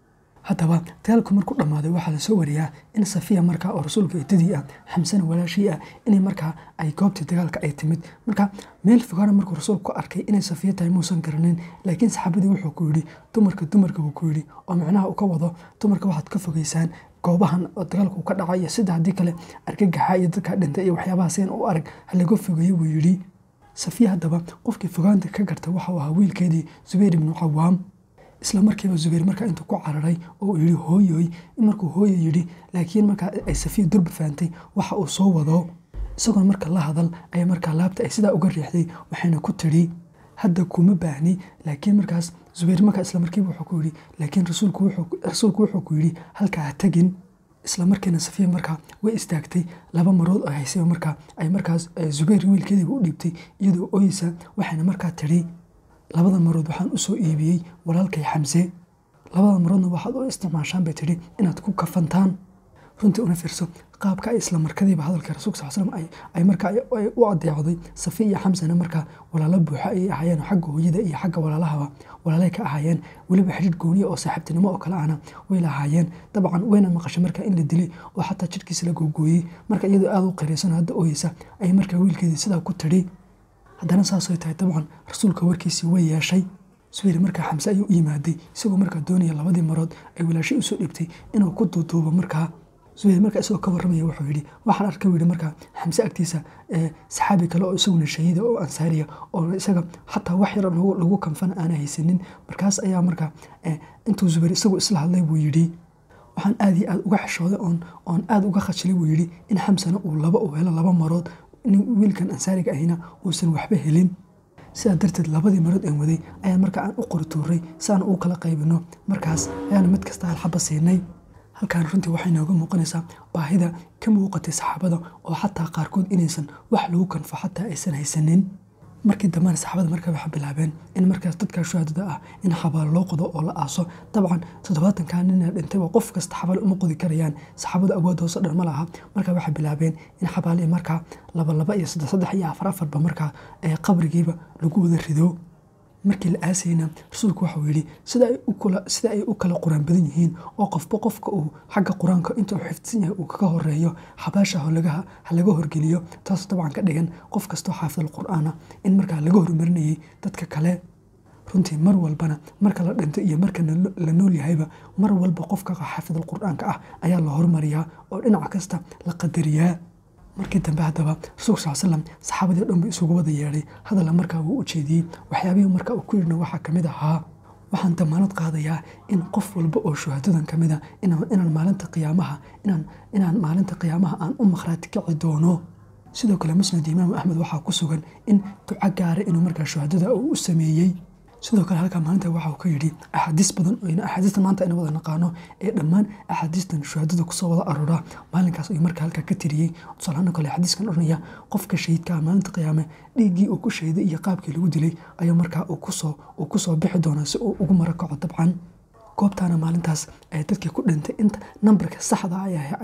haddaba dagaalku markuu dhammaaday waxaa lasoo wariyaa in safiya markaa oo rasuulka eedadii ah xamsana walaashii ah inay markaa ay goobtii dagaalka ay timid marka meel fogaana markuu rasuulku ku arkay inay safiya tahay muusan garanin laakiin saxaabadii wuxuu ku yidhi dumarka dumarka buu ku yidhi oo micnaha uu ka wado dumarka waxaad ka fogeysaan goobahan oo dagaalku ka dhacaya sida haddii kale argagaxa iyo dadkaa dhintay iyo waxyaabaha seen u arag halaga fogeeyo buu yidhi safiya haddaba qofkii fogaanta ka garta waxau ahaa wiilkeedii zubayr ibnu cawaam isla markiiba zubayr markaa intuu ku cararay oo uu yidhi hooyoy markuu hooyo yidhi laakiin markaa ay safiya durba fahamtay waxa uu soo wado isagoon marka la hadal ayaa markaa laabta ay sidaa uga riixday waxayna ku tidhi hadda kuma baahni laakiin markaas zubayr markaa isla markiiba wuxuu ku yidhi laakiin rasuulku wuxuu ku yidhi halkaa ha tegin isla markiina safiya markaa way istaagtay laba marood oo haysay markaa ay markaas zubayr wiilkeediiba u dhiibtay iyadoo oysa waxayna markaa tidhi labada marood waxaan u soo iibiyey walaalkay xamse labada maroodna waxaad u isticmaashaan bay tidhi inaad ku kafantaan runtii una fiirso qaabka ay isla markadiiba hadalka rasuulka sal slam ay markaa u adeecday safi iyo xamsana markaa walaalo buuxa ayay ahaayeen xagga hooyada iyo xagga walaalahaba walaalay ka ahaayeen weliba xidhiir gooniya oo saaxiibtinimo oo kale ahna way lahaayeen dabcan wayna maqashay markaa in la dilay oo xataa jidhkiisa la googooyey marka iyadoo aada u qiraysan hadda ooyeysa ayay markaa wiilkeedii sidaa ku tidhi haddana saasay tahay dabcan rasuulka warkiisii way yeeshay subayr markaa xamse ayuu u yimaaday isagoo markaa doonaya labadii marood ay walaashay usoo dhibtay inuu ku duuduubo markaa zubayr markaa isagoo ka warramaya wuxuu yidhi waxaan arkay yidhi markaa xamse agtiisa saxaabi kale oo isaguna shahiida oo ansaariya oo isaga xataa wax yar lagu kanfana aana haysanin markaas ayaa markaa intuu zubayr isagu isla hadlay buu yidhi waxaan aad iyo aad uga xishooday oon oon aada uga khajilay buu yidhi in xamsana uu laba uu helo laba marood wiilkan ansaariga ahina uusan waxba helin sidaa darteed labadii marood aan waday ayaan markaa aan u qorituuray si aan u kala qaybino markaas ayaana mid kasta halxaba siinay halkaan runtii waxay nooga muuqanaysaa baahida ka muuqatay saxaabada oo xataa qaarkood inaysan wax lagu kanfo xataa aysan haysanin markii dambena saxaabada markaa waxay bilaabeen in markaas dadkaa shuhaadada ah in xabaalo loo qodo oo la aaso dabcan toddobaatankaa nina dhintayba qof kasta xabaalo uma qodi karayaan saxaabada awood hoose dhan ma laha markaa waxay bilaabeen in xabaali markaa laba laba iyo saddex saddex iyo afar afarba markaa qabrigiiba lagu wada rido markii la aasayna rasuulku waxau yidhi sida ay u kala qur-aan badan yihiin oo qofba qofka uu xagga qur-aanka inta uu xifdsan yahay uu kaga horeeyo xabaasha ha laga horgeliyo taas dabcan ka dhigan qof kastoo xaafidal qur-aana in markaa laga hormarinayay dadka kale runtii mar walbana marka la dhinto iyo marka la nool yahayba mar walba qofka xaafidal qur-aanka ah ayaa la hormariyaa oo dhinac kasta la qadariyaa markii dambe haddaba rasuulka sal slam saxaabadii o dhan buu isugu wada yeedhay hadalla markaa wuu u jeediyey waxyaabihii markaa uu ku yidhna waxaa ka mid ahaa waxaan damaanad qaadayaa in qof walba oo shuhaadadan ka mid a inaan maalinta qiyaamaha inaan maalinta qiyaamaha aan u makhraati kici doono sidoo kale musnad imaam axmed waxaa ku sugan in duco gaara inuu markaa shuhaadada uu u sameeyey sidoo kale halkaa maalinta waxa uu ka yidhi axaadiis badan axaadiistan maanta ayna wada naqaano ee dhammaan axaadiistan shuhaadada kusoo wada aroora maalinkaas ayuu markaa halkaa ka tiriyey tusaalahaan kale xadiiskan odhanaya qofka shahiidkaa maalinta qiyaame dhiiggii uu ku shahiday iyo qaabkii lagu dilay ayuu markaa uu kusoo bixi doonaa si uu ugu mara kaco dabcan goobtaana maalintaas dadkii ku dhintay inta nambarka saxda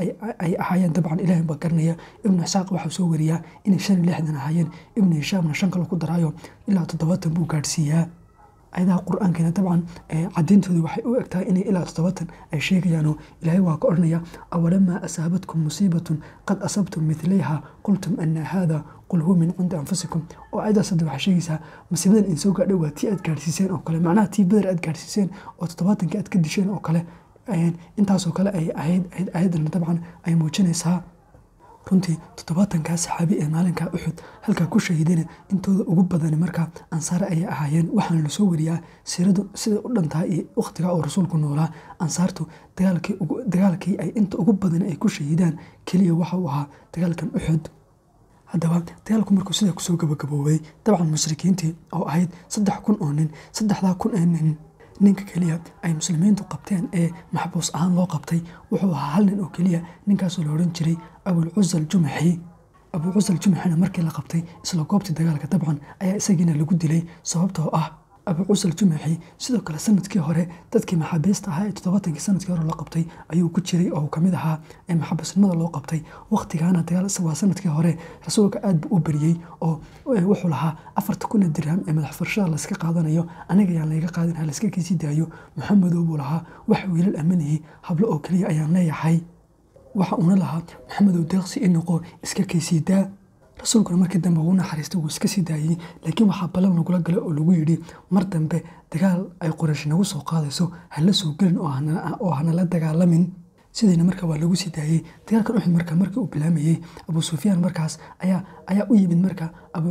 ay ahaayeen dabcan ilaahay baa garanaya ibnu isaaq waxau soo wariyaa inay shan iyo lixdan ahaayeen ibnu hishaamna shan kale ku daraayo ilaa toddobaatan buu gaadhsiiyaa ayadaha qur-aankeena dabcan cadeyntooda waxay u egtahay inay ilaa toddobaatan ay sheegayaanoo ilaahay waa ka odhanaya awalamaa asaabatkum musiibatun qad asabtum midlayha qultum ana haada qul huwa min cindi anfusikum oo ayadaas hadda waxay sheegaysaa masiibadan in soo gaadhay waa tii aad gaadhsiiseen oo kale macnaha tii badar aad gaadhsiiseen oo toddobaatankii aad ka disheen oo kale intaasoo kale ay ahayd ayaddana dabcan ay muujinaysaa runtii toddobaatankaa saxaabi ee maalinkaa uxud halkaa ku shahiidana intooda ugu badani markaa ansaare ayay ahaayeen waxaana lasoo wariyaa siiradu siday u dhantahay iyo wakhtigaa oo rasuulku noolaa ansaartu dagaalkii ay inta ugu badani ay ku shahiidaan keliya waxa uu ahaa dagaalkan uxud haddaba dagaalku markuu sidaa kusoo gabagaboobay dabcan mushrikiintii oo ahayd saddex kun oo nin saddexdaa kun ee nin ninka keliya ay muslimiintu qabteen ee maxbuus ahaan loo qabtay wuxuu ahaa hal nin oo keliya ninkaasoo la odhan jiray abulcusal jumaxi abuucusal jumaxina markii la qabtay isla goobtii dagaalka dabcan ayaa isagiina lagu dilay sababtoo ah abu cusal jumaxi sidoo kale sanadkii hore dadkii maxaabiista ahaa ee toddobatankii sanadkii hore loo qabtay ayuu ku jiray oo kamid ahaa ee maxabiisnimada loo qabtay waqtigaana dagaal waa sanadkii hore rasuulka aad buu u beriyey oo wuxuu lahaa afarta kun ee dirham ee madax furashada layska qaadanayo aniga ayaan layga qaadin ha layska kiisii daayo maxamedow buu lahaa wax wiilal ammanayay hablo oo keliya ayaan leeyahay waxa uuna lahaa maxamedow deeqsi i noqo iska kaysii daa rasuulkuna markii dambe wuu naxariistay wuu iska sii daayey laakiin waxaa ballan lagula galay oo lagu yidhi mar dambe dagaal ay qoraysh nagu soo qaadayso hala soo gelin oo hanala dagaalamin sidayna marka waa lagu sii daayey dagaalkan uxud marka markii uu bilaamayey abu sufyaan markaas ayaa ayaa u yimid marka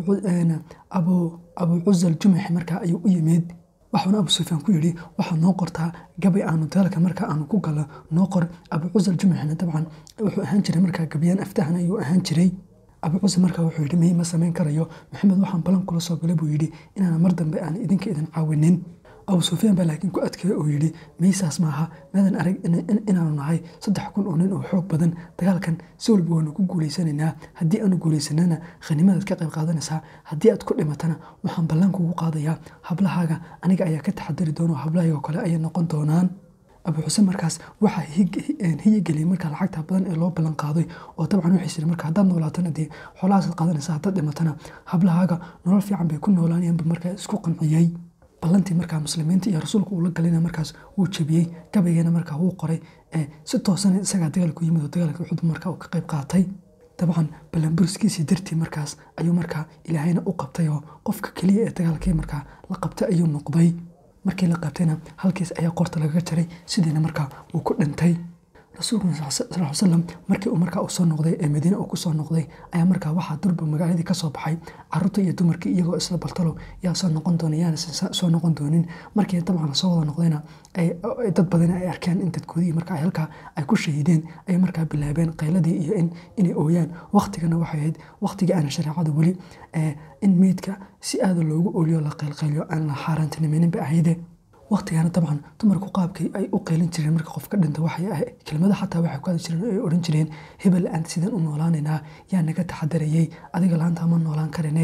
abu cusal jumaxi marka ayuu u yimid waxauna abu sufyaan ku yidhi waxaad noo qortaa gabay aanu dagaalka marka aanu ku galno noo qor abu cusal jumaxina dabcan wuxuu ahaan jiray markaa gabayaan aftahan ayuu ahaan jiray abu cusal markaa wuxuu yidhi miy ma samayn karayo maxamed waxaan balan kula soo galay buu yidhi inaan mar dambe aan idinka idin caawinin abu sufyaan baa laakiin ku adkeeya oo yidhi maysaas maaha maadan arag inaanu nahay saddex kun oo nin oo xoog badan dagaalkan si walba waanu ku guulaysanaynaa haddii aanu guulaysanana khaniimadaad ka qayb qaadanaysaa haddii aad ku dhimatana waxaan ballan kugu qaadayaa hablahaaga aniga ayaa ka taxadari doona oo hablahayga oo kale ayay noqon doonaan abu xuseen markaas waxaa hiyigeliyay markaa lacagta badan ee loo ballan qaaday oo dabcan waxay siri marka haddaad noolaatana dee xoolahaasaad qaadanaysa haddaad dhimatana hablahaaga nolol fiican bay ku noolaanayaanba markaa isku qanciyey ballantii markaa muslimiinta iyo rasuulka uu la galina markaas wuu jebiyey gabaygeena markaa wuu qoray si toosana isagaa dagaalku yimid oo dagaalka uxud markaa uu ka qayb qaatay dabcan ballanburiskiisii dartii markaas ayuu markaa ilaahayna u qabtay oo qofka keliya ee dagaalkii markaa la qabtay ayuu noqday markii la qabtayna halkiis ayaa qorta lagaga jaray sidiina markaa uu ku dhintay rasuulkuna sal slam markii uu markaa usoo noqday ee madiine uu kusoo noqday ayaa markaa waxaa durba magaaladii kasoo baxay caruurta iyo dumarkii iyagoo isla baltalo yaa soo noqon doona yaana soo noqon doonin markii dabcan lasoo wada noqdayna dad badan ay arkeen in dadkoodii markaa halkaa ay ku shahiideen ay markaa bilaabeen qayladii iyo inay ooyaan waqtigana waxay ahayd waqtigii aana shareecada weli in meydka si aada loogu ooliyo la qaylqayliyo aan la xaaraantinimaynin ba ahayde waqtigana dabcan dumarku qaabkay ay u qeylin jireen marka qof ka dhinta waxay ahay kelmada xataa waxay ku hadli jireen ay odhan jireen hebel aan sidaan u noolaanaynaa yaa naga taxadarayey adiga laanta ma noolaan karinay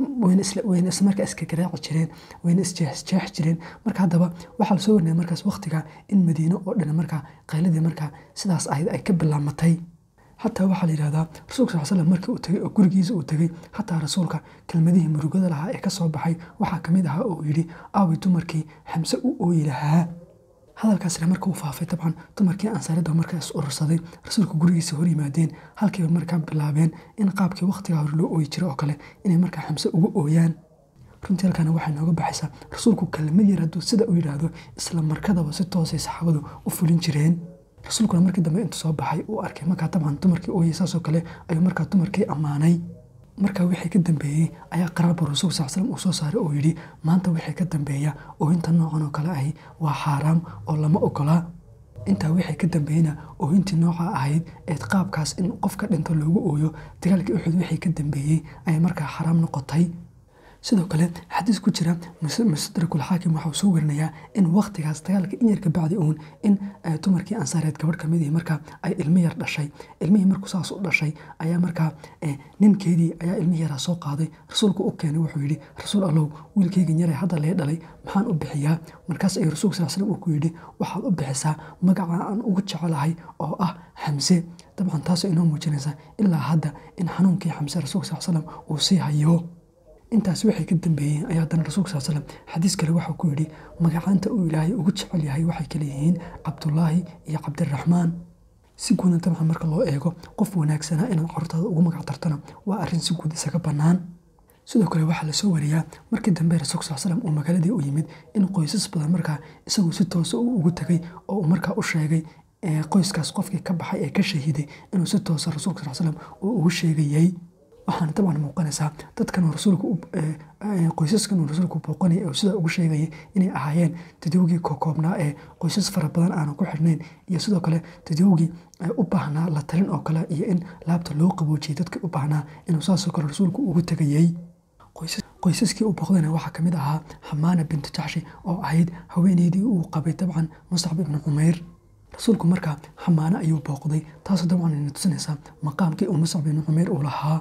wayna ismarka iska garaaci jireen wayna isjeexjeex jireen marka haddaba waxaa lasoo warnaya markaas waqtiga in madiine oo dhan markaa qayladii markaa sidaas ahayd ay ka bilaamatay xataa waxaa la yidhahdaa rasuulka sal slam markii uu tegey oo gurigiisa uu tegey xataa rasuulka kelmadihii murugada lahaa ee kasoo baxay waxaa kamid ahaa oo yidhi aawi dumarkii xamse u ooyi lahaa hadalkaasna marka uu faafay dabcan dumarkii ansaaridda markaa is urursaday rasuulka gurigiisa hor yimaadeen halkiiba markaa bilaabeen in qaabkii waqtigaa hore loo ooyi jiray oo kale inay markaa xamse ugu ooyaan runtii halkaana waxay nooga baxaysaa rasuulku kelmad yar hadduu sida u yidhaahdo isla markadaba si toosay saxaabadu u fulin jireen rasuulkuna markii dambe intuu soo baxay uu arkay markaa dabcan dumarkii ooyey saasoo kale ayuu markaa dumarkii ammaanay markaa wixii ka dambeeyey ayaa qaraarba rasuulka sal slam uu soo saaray oo yidhi maanta wixii ka dambeeya oohinta noocan oo kale ahi waa xaaraam oo lama ogolaa intaa wixii ka dambeeyena oohintii nooca ahayd ee qaabkaas in qofka dhinto loogu ooyo dagaalkii uxud wixii ka dambeeyey ayay markaa xaraam noqotay sidoo kale xadiis ku jira mustadrakul xaakim waxauu soo warinayaa in waqtigaas dagaalka in yar ka bacdi uun in dumarkii ansaareed gabadh kamid ihi markaa ay ilmo yar dhashay ilmihii markuu saas u dhashay ayaa markaa ninkeedii ayaa ilmihii yaraa soo qaaday rasuulku u keenay wuxuu yidhi rasuul allow wiilkeygan yaray hadda lee dhalay maxaan u bixiyaa markaas ayuu rasuulka sal slam uu ku yidhi waxaad u bixisaa magaca aan ugu jecelahay oo ah xamse dabcan taasoo inoo muujinaysa ilaa hadda in xanuunkii xamse rasuulka sal slam uu sii hayo intaas waxay ka dambeeyeen ayaa haddana rasuulka sal slam xadiis kale waxau ku yidhi magacaanta uu ilaahay ugu jecel yahay waxay kale yihiin cabdulaahi iyo cabdiraxmaan si guudna dabcan marka loo eego qof wanaagsanaa inaad carurtaada ugu magac dartana waa arrin si guud isaga bannaan sidoo kale waxaa lasoo wariyaa markii dambe rasuulka sal slam uu magaaladii u yimid in qoysas badan markaa isagu si toosa uu ugu tegay oo uu markaa u sheegay qoyskaas qofkii ka baxay ee ka shahiiday inuu si toosa rasuulka sal slam uu ugu sheegayay waxaana dabcan muuqanaysaa dadkan rasuulku qoysaskan uu rasuulku booqanaya oo sidaa ugu sheegayay inay ahaayeen dadowgii kokoobnaa ee qoysas fara badan aanan ku xirnayn iyo sidoo kale dadowgii u baahnaa la talin oo kale iyo in laabta loo qaboojiyay dadkii u baahnaa inuu saasoo kale rasuulku ugu tegayey qoysaskii u booqdana waxaa kamid ahaa xamaana bintu jaxshi oo ahayd haweeneydii uu qabay dabcan muscab ibnu cumeyr rasuulku markaa xamaano ayuu booqday taasoo dabcan ina tusinaysaa maqaamkii uu muscab ibnu cumeyr uu lahaa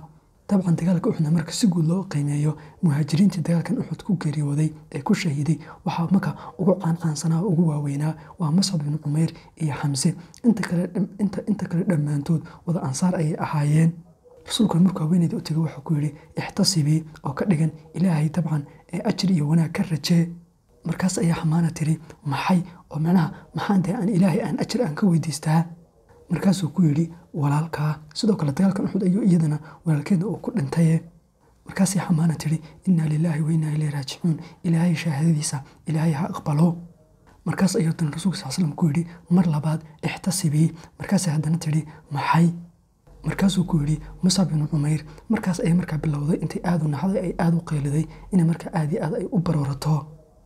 dabcan dagaalka uxudna marka si guud loo qiimeeyo muhaajiriintii dagaalkan uxud ku geeriyooday ee ku shahiiday waxaa marka ugu qaanqaansanaa oo ugu waaweynaa waa mascab bin cumeyr iyo xamse inta kale dhammaantood wada ansaar ayay ahaayeen rasuulkuna markuu haweeneyda u tegay wuxuu ku yidhi ixtasibii oo ka dhigan ilaahay dabcan ee ajri iyo wanaag ka rajee markaas ayaa xamaana tiri maxay oo macnaha maxaan tahay aan ilaahay aan ajir aan ka weydiistaa markaasuu ku yidhi walaalkaa sidoo kale dagaalkan uxud ayuu iyadana walaalkeeda uu ku dhintaye markaasay xamaana tiri innaa lilaahi wa innaa ilayhi raajicuun ilaahay shahaadadiisa ilaahay ha aqbalo markaas ayuu dan rasuulka sal slam ku yidhi mar labaad ixtasibii markaasay haddana tidhi maxay markaasuu ku yidhi musab binu cumeyr markaas ayay markaa bilowday intay aada u naxday ay aada u qeyliday inay markaa aad iyo aad ay u baroorato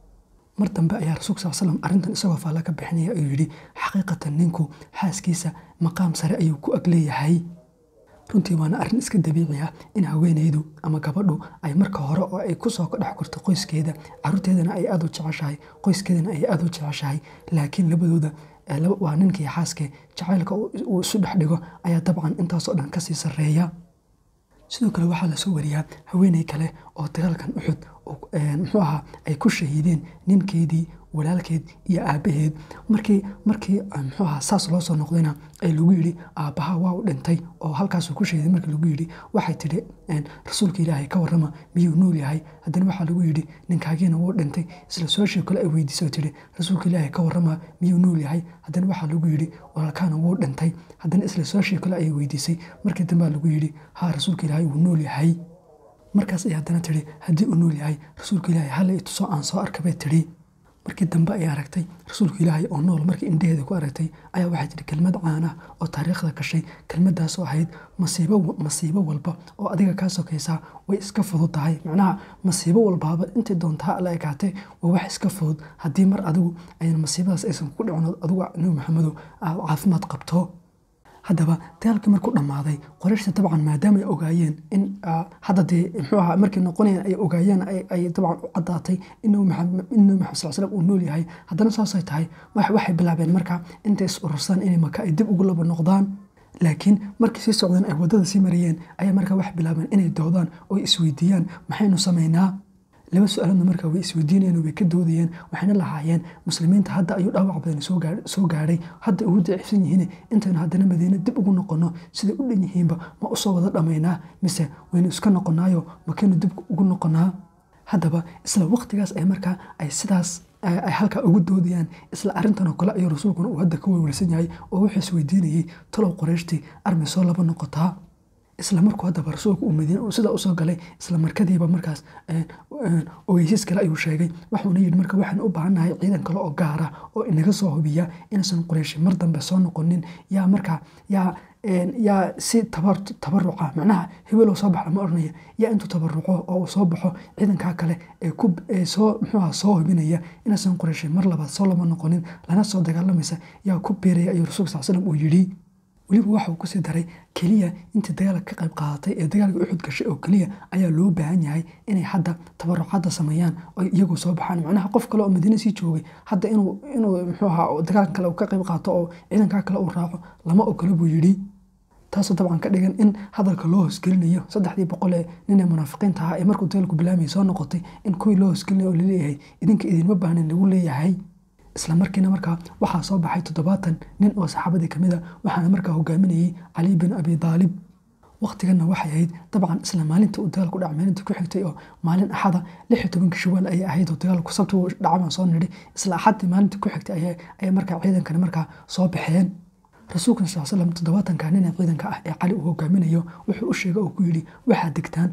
mar dambe ayaa rasuulka sal slam arrintan isagoo faalla ka bixinaya ayuu yidhi xaqiiqatan ninku xaaskiisa maqaam sare ayuu ku ag leeyahay runtii waana arrin iska dabiici ah in haweenaydu ama gabadhu ay marka hore oo ay kusoo dhex korto qoyskeeda caruurteedana ay aada u jeceshahay qoyskeedana ay aada u jeceshahay laakiin labadooda waa ninkii xaaske jacaylka uu isu dhex dhigo ayaa dabcan intaasoo dhan kasii sarreeya sidoo kale waxaa lasoo wariyaa haweeney kale oo dagaalkan uxud muxuu ahaa ay ku shahiideen ninkeedii walaalkeed iyo aabbaheed markii markii muxuu ahaa saas loo soo noqdayna ay lagu yidhi aabbaha waa u dhintay oo halkaasuu ku shahiiday markii lagu yidhi waxay tidhi rasuulka ilaahay ka warrama miyuu nool yahay haddana waxaa lagu yidhi ninkaagiina wuu dhintay isla su-aashii kale ay weydiisoo tidhi rasuulka ilaahay ka warrama miyuu nool yahay haddana waxaa lagu yidhi walaalkaana wuu dhintay haddana isla su-aashii kale ayay weydiisay markii dambea lagu yidhi haa rasuulka ilaahay wuu nool yahay markaas ay haddana tidhi haddii uu nool yahay rasuulka ilaahay halla itusoo aan soo arka bay tidhi markii dambe ay aragtay rasuulka ilaahay oo nool markii indhaheeda ku aragtay ayaa waxay tidhi kelmad caana oo taariikhda gashay kelmadaasoo ahayd masiibo masiibo walba oo adiga kaa sokaysaa way iska fudud tahay macnaha masiibo walbaaba intay doontaa alla ekaatee waa wax iska fudud haddii mar adigu ayna masiibadaas aysan ku dhicin adigu nabi maxamedow caafimaad qabto haddaba dagaalkii markuu dhammaaday qorayshta dabcan maadaama ay ogaayeen in hadda dee muxuu ahaa markay noqonayeen ay ogaayeen ay dabcan u caddaatay in nabi maxamed sal slam uu nool yahay haddana saasay tahay waxay bilaabeen marka intay is urursaan inay maka ay dib ugu laba noqdaan laakiin markii sii socdeen ay waddada sii marayeen ayaa markaa waxay bilaabeen inay doodaan oo isweydiiyaan maxaynu samaynaa laba su-aaladna markaa way isweydiinayeen way ka doodayeen waxayna lahaayeen muslimiinta hadda ayuu dhaawac badan soo gaadhay hadda ugu daciifsan yihiin intaynu haddana madiine dib ugu noqonno siday u dhan yihiinba ma usoo wada dhammaynaa mise waynu iska noqonaayo makaynu dib ugu noqonaa haddaba isla waqtigaas ay markaa ay sidaas ay halkaa ugu doodayaan isla arrintanoo kale ayuu rasuulkuna uu hadda ka welwelsan yahay oo wuxuu isweydiinayey talow qorayshtii armi soo laba noqotaa isla markuu haddaba rasuulku uu madiine sidaa usoo galay isla markadiiba markaas ogeysiis kale ayuu sheegay waxuuna yidhi marka waxaan u baahannahay ciidan kale oo gaara oo inaga soo hubiya inaysan qoreyshi mar dambe soo noqonin yaa markaa yaa yaa si tabaruca macnaha hebeloo soo baxa lama odhanaya yaa intuu tabaruco oo uu soo baxo ciidankaa kale ee soo muxuuha soo hubinaya inaysan qoreyshi mar labaad soo lama noqonin lana soo dagaalamaysa yaa ku beeraya ayuu rasuulka sal slam uu yidhi weliba waxa uu kusii daray keliya intii dagaalka ka qayb qaadatay ee dagaalka uxud gashay oo keliya ayaa loo baahan yahay inay hadda tabarucadda sameeyaan oo iyagu soo baxaan macnaha qof kale oo madiine sii joogay hadda inuu inuu muxuu ahaa dagaalkan kale uu ka qayb qaato oo ciidankaa kale uu raaco lama ogolo buu yidhi taasoo dabcan ka dhigan in hadalka loo hoosgelinayo saddexdii boqol ee nin ee munaafiqiinta ahaa ee markuu dagaalku bilaamaya soo noqotay in kuwii loo hoosgelinayo oo laleeyahay idinka idinma baahnin lagu leeyahay isla markiina markaa waxaa soo baxay toddobaatan nin oo saxaabadii kamid a waxaana markaa hogaaminayey cali bin abi daalib waqtiganna waxay ahayd dabcan isla maalinta uu dagaalku dhaca maalinta ku xigtay oo maalin axada lix iyo tobanka shawaal ayay ahayd oo dagaalku sabti dhacabaan soo nidhi isla axadii maalinta ku xigtay ayay markaa ciidankani markaa soo baxeen rasuulkan sal slam toddobaatanka nina ciidanka ah ee cali uu hogaaminayo wuxuu u sheegay oo ku yidhi waxaad degtaan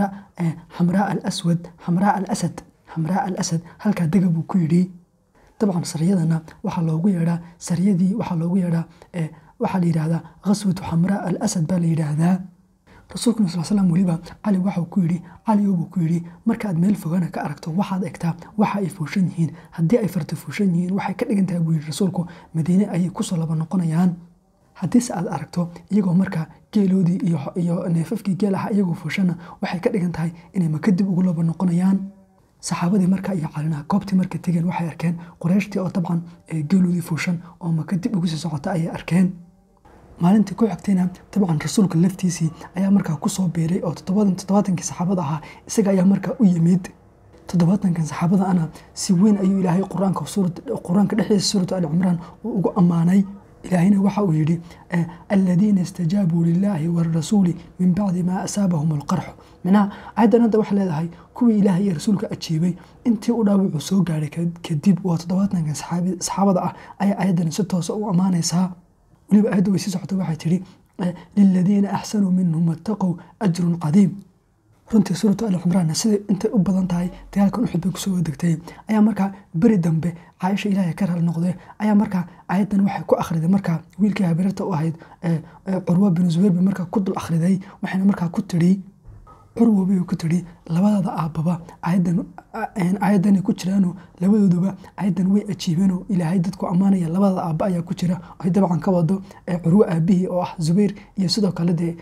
xamraa alaswad xamraa alasad xamraa al asad halkaa dega buu ku yidhi dabcan sariyadana waxaa loogu yeedhaa sariyadii waxaa loogu yeedhaa waxaa la yidhaahdaa khaswatu xamraa al asad baa la yidhaahdaa rasuulkuna sal slam weliba cali waxau ku yidhi caliyo buu ku yidhi markaaad meel fogana ka aragto waxaad egtaa waxa ay fuushan yihiin haddii ay farta fuushan yihiin waxay ka dhigan tahay buu yidhi rasuulku madiine ayay kusoo laba noqonayaan haddiise aad aragto iyagoo markaa geeloodii iyo neefafkii geel aha iyagoo fuushana waxay ka dhigan tahay inay maka dib ugu laba noqonayaan saxaabadii marka iyo calinaha goobtii markay tegeen waxay arkeen qoreyshtii oo dabcan geeloodii fuushan oo maka dib ugu sii socota ayay arkeen maalintii ku xigtayna dabcan rasuulka laftiisii ayaa markaa kusoo biiray oo toddobaatankii saxaabada ahaa isaga ayaa markaa u yimid toddobaatankan saxaabada ana si weyn ayuu ilaahay quraanka qur-aanka dhexdiisa suuratu ali cimraan uu ugu ammaanay ilaahayna waxa uu yidhi aladiina istajaabuu lilaahi warasuuli min bacdi maa asaabahum alqarxu minaha aayaddan hadda waxay leedahay kuwii ilaahay iyo rasuulka ajiibay intii u dhaawacu soo gaadhay kadib waa toddobaatankan saxaabada ah ayaa aayaddan si toosa u ammaanaysaa weliba aayadda way sii socota waxay tidhi liladiina axsanuu minhum wattaqow ajrun cadiim runtii suuratu ali cimraanna siday intay u badan tahay dagaalkan uxud bay kusoo degtay ayaa markaa beri dambe caaisha ilaahay ka raali noqdee ayaa markaa aayaddan waxay ku akhriday markaa wiilkii habeerta u ahayd curwa bin zubayr bay markaa ku dul akhriday waxayna markaa ku tidhi curwa bay ku tidhi labadada aabbaba aayaddan aayaddanay ku jiraano labadooduba aayaddan way ajiibeenoo ilaahay dadku ammaanaya labadada aabba ayaa ku jira ay dabcan ka wado curwo aabihii oo ah zubayr iyo sidoo kale dee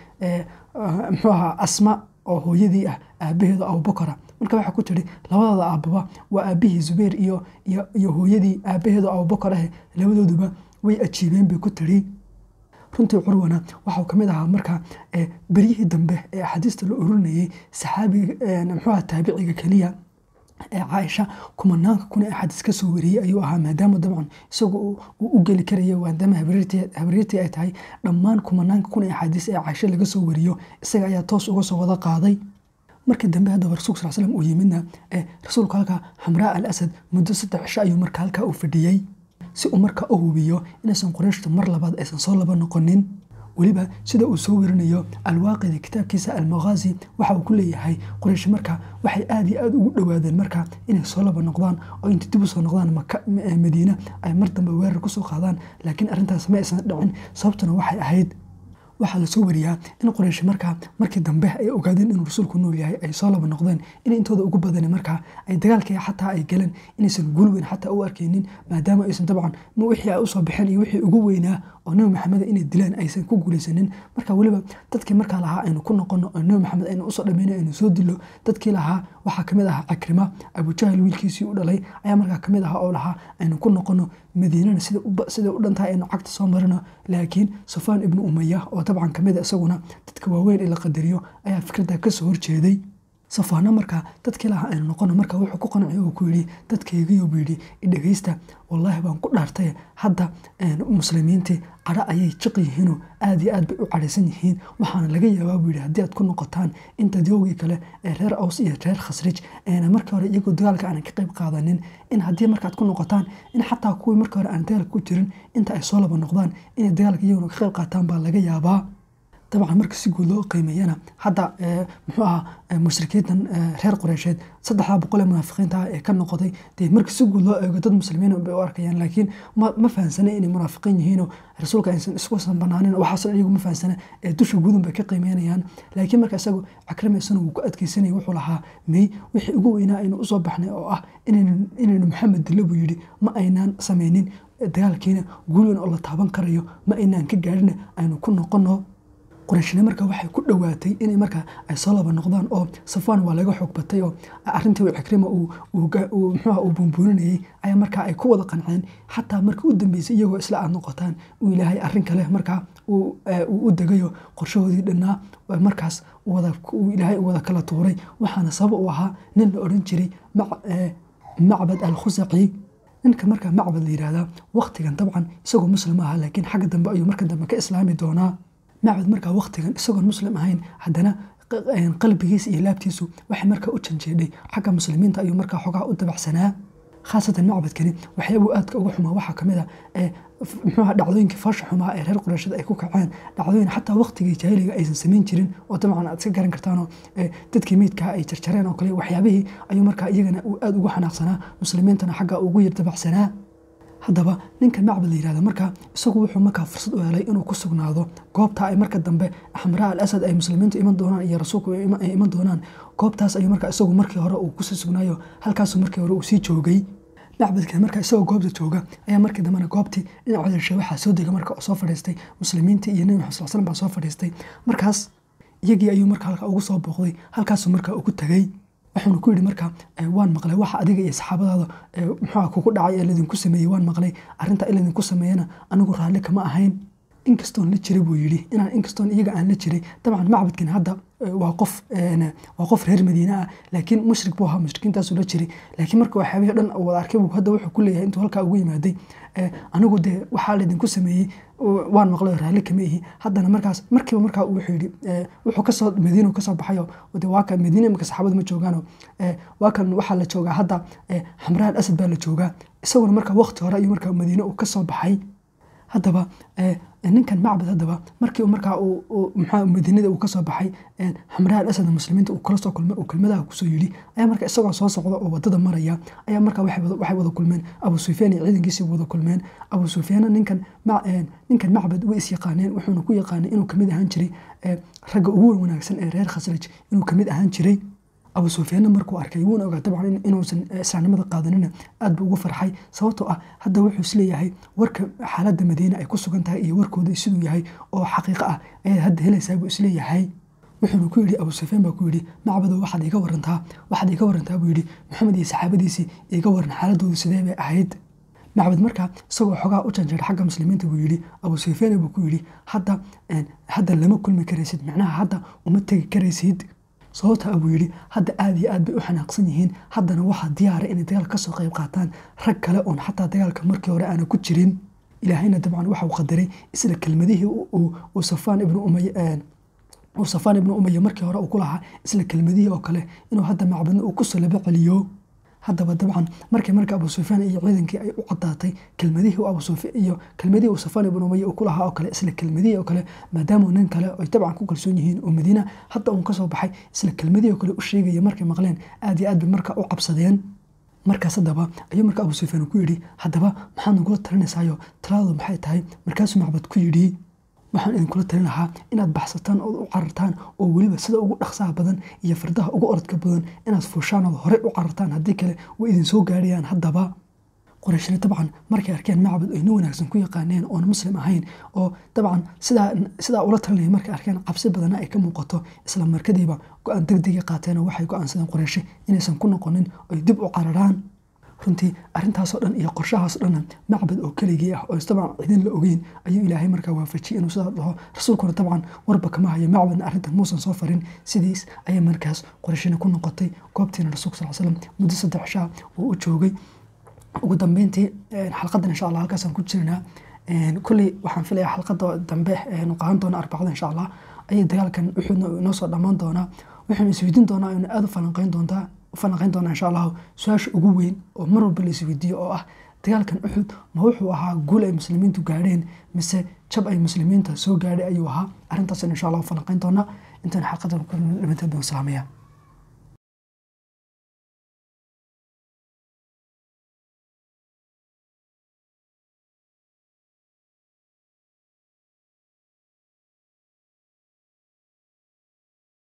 muxuu ahaa asma oo hooyadii ah aabaheedu abubakara marka waxaa ku tidhi labadooda aababa waa aabihii zubayr iyo iyo hooyadii aabaheedu abubakar ah labadooduba way ajiibeen bay ku tidhi runtii curwana waxau ka mid ahaa marka beryihii dambe ee axaadiista la ururinayay saxaabiga muxuuaha taabiciga keliya ee caaisha kumanaanka kun ee axaadiis ka soo wariyey ayuu ahaa maadaama dabcan isagu uu u geli karayo maadaama habriirtii ay tahay dhammaan kumanaanka kun ee axaadiis ee caaisha laga soo wariyo isaga ayaa toos uga soo wada qaaday markii dambe haddaba rasulka sal slam uu yimidna rasuulku halkaa xamraa al asad muddo saddex cisho ayuu marka halkaa u fadhiyey si uu markaa u hubiyo inaysan qurayshtu mar labaad aysan soo laba noqonin weliba sida uu soo werinayo alwaaqidi kitaabkiisa almakhaazi waxa uu ku leeyahay quraysh marka waxay aada iyo aada ugu dhowaadeen marka inay soo laba noqdaan oo inta dib u soo noqdaan madiina ay mar dambe weerar kusoo qaadaan laakiin arrintaas ma aysan dhicin sababtuna waxay ahayd waxaa lasoo wariyaa in quraysh markaa markii dambe ay ogaadeen inuu rasuulku nool yahay ay soo laba noqdeen in intooda ugu badani markaa ay dagaalkii xataa ay galeen inaysan guul weyn xataa u arkeynin maadaama aysan dabcan wixii ay usoo baxeen iyo wixii ugu weynaa oo nebi maxamed inay dilaan aysan ku guulaysanin marka weliba dadkii markaa lahaa aynu ku noqono oo nebi maxamed aynu usoo dhameyno aynu soo dilo dadkii lahaa waxaa kamid ahaa cakrima abujahal wiilkiisii u dhalay ayaa markaa kamid ahaa oo lahaa aynu ku noqono madiinana sida u dhantahay aynu cagta soo marino laakiin sufaan ibnu umaya oo dabcan kamid a isaguna dadka waaweyn ee la qadariyo ayaa fikradda kasoo horjeeday safaano markaa dadkii lahaa aynu noqono marka wuxuu ku qanciy uu ku yidhi dadkaygiyo buu yidhi idhegeysta wallaahi baan ku dhaartay hadda muslimiintii cadho ayay jiq yihiinoo aada iyo aad bay u cadhaysan yihiin waxaana laga yaabaa buu yidhi haddii aad ku noqotaan inta doogii kale ee reer aws iyo reer khasrij eena markii hore iyagoo dagaalka aanan ka qayb qaadanin in haddii markaad ku noqotaan in xataa kuwii markii hore aan dagaalka ku jirin inta ay soo laba noqdaan inay dagaalka iyaguna ka qayb qaataan baa laga yaabaa dabcan marka si guud loo qiimeeyana hadda muxuu ahaa mushrikiintan reer qureysheed saddexdaa boqol ee munaafiqiinta ah ee ka noqday dee marka si guud loo eego dad muslimiin bay u arkayaan laakiin ma fahansana inay munaafiqiin yihiinoo rasuulka aysan iskusan banaanin waxaasoo iyagu ma fahansana ee dusha guudun bay ka qiimeynayaan laakiin marka isagu cakramaysana wuu ku adkeysanaya wuxuu lahaa may wixii ugu weynaa aynu usoo baxnay oo ah inaynu maxamed dilo buu yidhi ma aynaan sameynin dagaalkiina guul weyn oo la taaban karayo ma aynaan ka gaadhina aynu ku noqono qorayshne marka waxay ku dhowaatay inay markaa ay soo laba noqdaan oo safaan waa laga xoog batay oo arintii cikrima muxuuha uu buunbuuninayay ayaa markaa ay ku wada qanceen xataa marka u dambeysay iyagoo isla aad noqotaan uu ilaahay arrin kale markaa uu u degayo qorshahoodii dhannaa markaas ilaahay u wada kala tuuray waxaana sabab u ahaa nin la odhan jiray macbad al khusaci ninka markaa macbad la yihahdaa waktigan dabcan isagoo muslim aha laakiin xagga dambe ayuu marka dambe ka islaami doonaa macbad markaa waktigan isagoon muslim ahayn haddana qalbigiisa iyo laabtiisu waxay markaa u janjeedhay xagga muslimiinta ayuu markaa xogaa u dabacsanaa khaasatan macbadkani waxyaabuu aadka uga xumaa waxaa kamid a muxuuha dhacdooyinkii faasha xumaa ee reer qurayshada ay ku kaceen dhacdooyin xataa waktigii jaahiliga aysan samayn jirin oo dabcan aad iska garan kartaanoo dadkii meydkaa ay jarjareen oo kale waxyaabihii ayuu markaa iyagana uu aada ugu xanaaqsanaa muslimiintana xagga ugu yar dabacsanaa haddaba ninkan macbad la yihahda markaa isagu wuxuu markaa fursad u helay inuu ku sugnaado goobta ay marka dambe xamraa al asad ay muslimiintu iman doonaan iyo rasuulku ay iman doonaan goobtaas ayuu markaa isagu markii hore uu kusii sugnaayo halkaasuu markii hore uu sii joogay macbadkan markaa isagoo goobta jooga ayaa markii dambena goobtii dhinaca dashe waxaa soo dega marka oo soo fadhiistay muslimiintii iyo nebi maxamed sal slam baa soo fadhiistay markaas iyagii ayuu markaa halka ugu soo booqday halkaasuu markaa ugu tegay wuxuuna ku yidhi marka waan maqlay waxa adiga iyo saxaabadaada muxuuha kugu dhacay ee ladinku sameeyey waan maqlay arrinta in ladinku sameeyana anigu raalli kama ahayn inkastoon la jiray buu yidhi inaan inkastoon iyaga aan la jiray dabcan macbadkan hadda waa qof waa qof reer madiine ah laakiin mushrik buu ahaa mushrikiintaasuu la jiray laakiin marka waxyaabihii dhan wada arkay buu hadda wuxuu ku leeyahay intuu halkaa ugu yimaaday anigu dee waxaa laydinku sameeyey waan maqlay raalli kama ihi haddana markaas markiiba markaa wuxuu yidhi wuxuu kasoo madiina kasoo baxayo de waa kan madiina imika saxaabadu ma joogaano waa kan waxaa la joogaa hadda xamraan asad baa la joogaa isaguna markaa waqti hore ayuu markaa madiine uu kasoo baxay haddaba ninkan macbad haddaba markii markaa mxua madiinada uu kasoo baxay xamraa al asad muslimiinta uu kala soo kulmay uu kelmadaha kusoo yidhi ayaa marka isagoo soo socda oo wadada maraya ayaa markaa waxay wada kulmeen abu sufyaan iyo ciidankiisii wada kulmeen abu sufyaana ninkan ninkan macbad way is yaqaaneen wuxuuna ku yaqaanay inuu kamid ahaan jiray ragga ugu wanaagsan ee reer khasraj inuu kamid ahaan jiray abu sufyaanna markuu arkay wuuna ogaa dabcan inuusan islaamnimada qaadanina aad buu ugu farxay sababtoo ah hadda wuxuu isleeyahay warka xaaladda madiine ay ku sugan tahay iyo warkooda siduu yahay oo xaqiiqo ah ayaad hadda helaysaa buu isleeyahay wuxuuna ku yidhi abu sufyaan baa ku yidhi macbado waxaad iga warantaa waxaad iga warantaa buu yidhi maxamed iyo saxaabadiisii iga waran xaaladoodu sidee bay ahayd macbad markaa isagoo xogaa u janjeera xagga muslimiinta buu yidhi abu sufyaan buu ku yidhi hadda hadda lama kulmi karaysid macnaha hadda uma tegi karaysid sababta buu yidhi hadda aad iyo aad bay u xanaaqsan yihiin haddana waxaa diyaara inay dagaal kasoo qayb qaataan rag kale oon xataa dagaalka markii hore aana ku jirin ilaahayna dabcan waxau qadaray isla kelmadihii uu safaan ibnu umay uu safaan ibnu umaya markii hore uu ku lahaa isla kelmadihii oo kale inuu hadda macbadna uu kusoo laba celiyo haddaba dabcan markii marka abu sufyaan iyo ciidankii ay u cadaatay kelmadihii abu sufyaan iyo kelmadihii uu safaan ibnu umaya uu ku lahaa oo kale isla kelmadihii oo kale maadaama nin kale ay dabcan ku kalsoon yihiin oo madiina hadda uun kasoo baxay isla kelmadihii oo kale u sheegaya markay maqleen aad iyo aad bay marka u cabsadeen markaas haddaba ayuu marka abu sufyaan ku yidhi haddaba maxaad nagula talinaysaayo talaadu maxay tahay markaasuu macbad ku yidhi waxaan idinkula talin lahaa inaad baxsataan ood u carartaan oo weliba sida ugu dhaqsaha badan iyo fardaha ugu orodka badan inaad fuushaan ood horey u carartaan haddii kale way idin soo gaarayaan haddaba qorayshna dabcan markay arkeen macbad ay nin wanaagsan ku yaqaaneen oona muslim ahayn oo dabcan sidaa ula talinaya markay arkeen cabsi badana ay ka muuqato isla markadiiba go-aan degdega qaateenoo waxay go-aansadeen qorayshe inaysan ku noqonin oy dib u cararaan runtii arintaasoo dhan iyo qorshahaasoo dhanna macbad oo keligii ah oo dabcan cidin la ogeyn ayuu ilaahay markaa waafajiyey inuu sidaa dhaho rasuulkuna dabcan warba kama hayo macbadna arrintan muusan soo farin sidiis ayay markaas qorashina ku noqotay goobtiina rasuulka sal slam muddo saddex shaa uu u joogay ugu dambeyntii xalqadan insha allah halkaasaan ku jirnaa kulley waxaan filayaa xalqada dambe nu qaadan doona arbacada insha allah ayay dagaalkan wuxuuna inoo soo dhammaan doonaa wuxuuna isweydiin doonaa ina aada u falanqeyn doontaa falanqeyn doonaa insha allahu su-aasha ugu weyn oo mar walba la isweydiiyo oo ah dagaalkan uxud ma wuxuu ahaa guul ay muslimiintu gaadheen mise jab ay muslimiinta soo gaadhay ayuu ahaa arrintaasna insha allahu falanqeyn doonaa intaan xalqadan ku dhimanteed baan salaamaya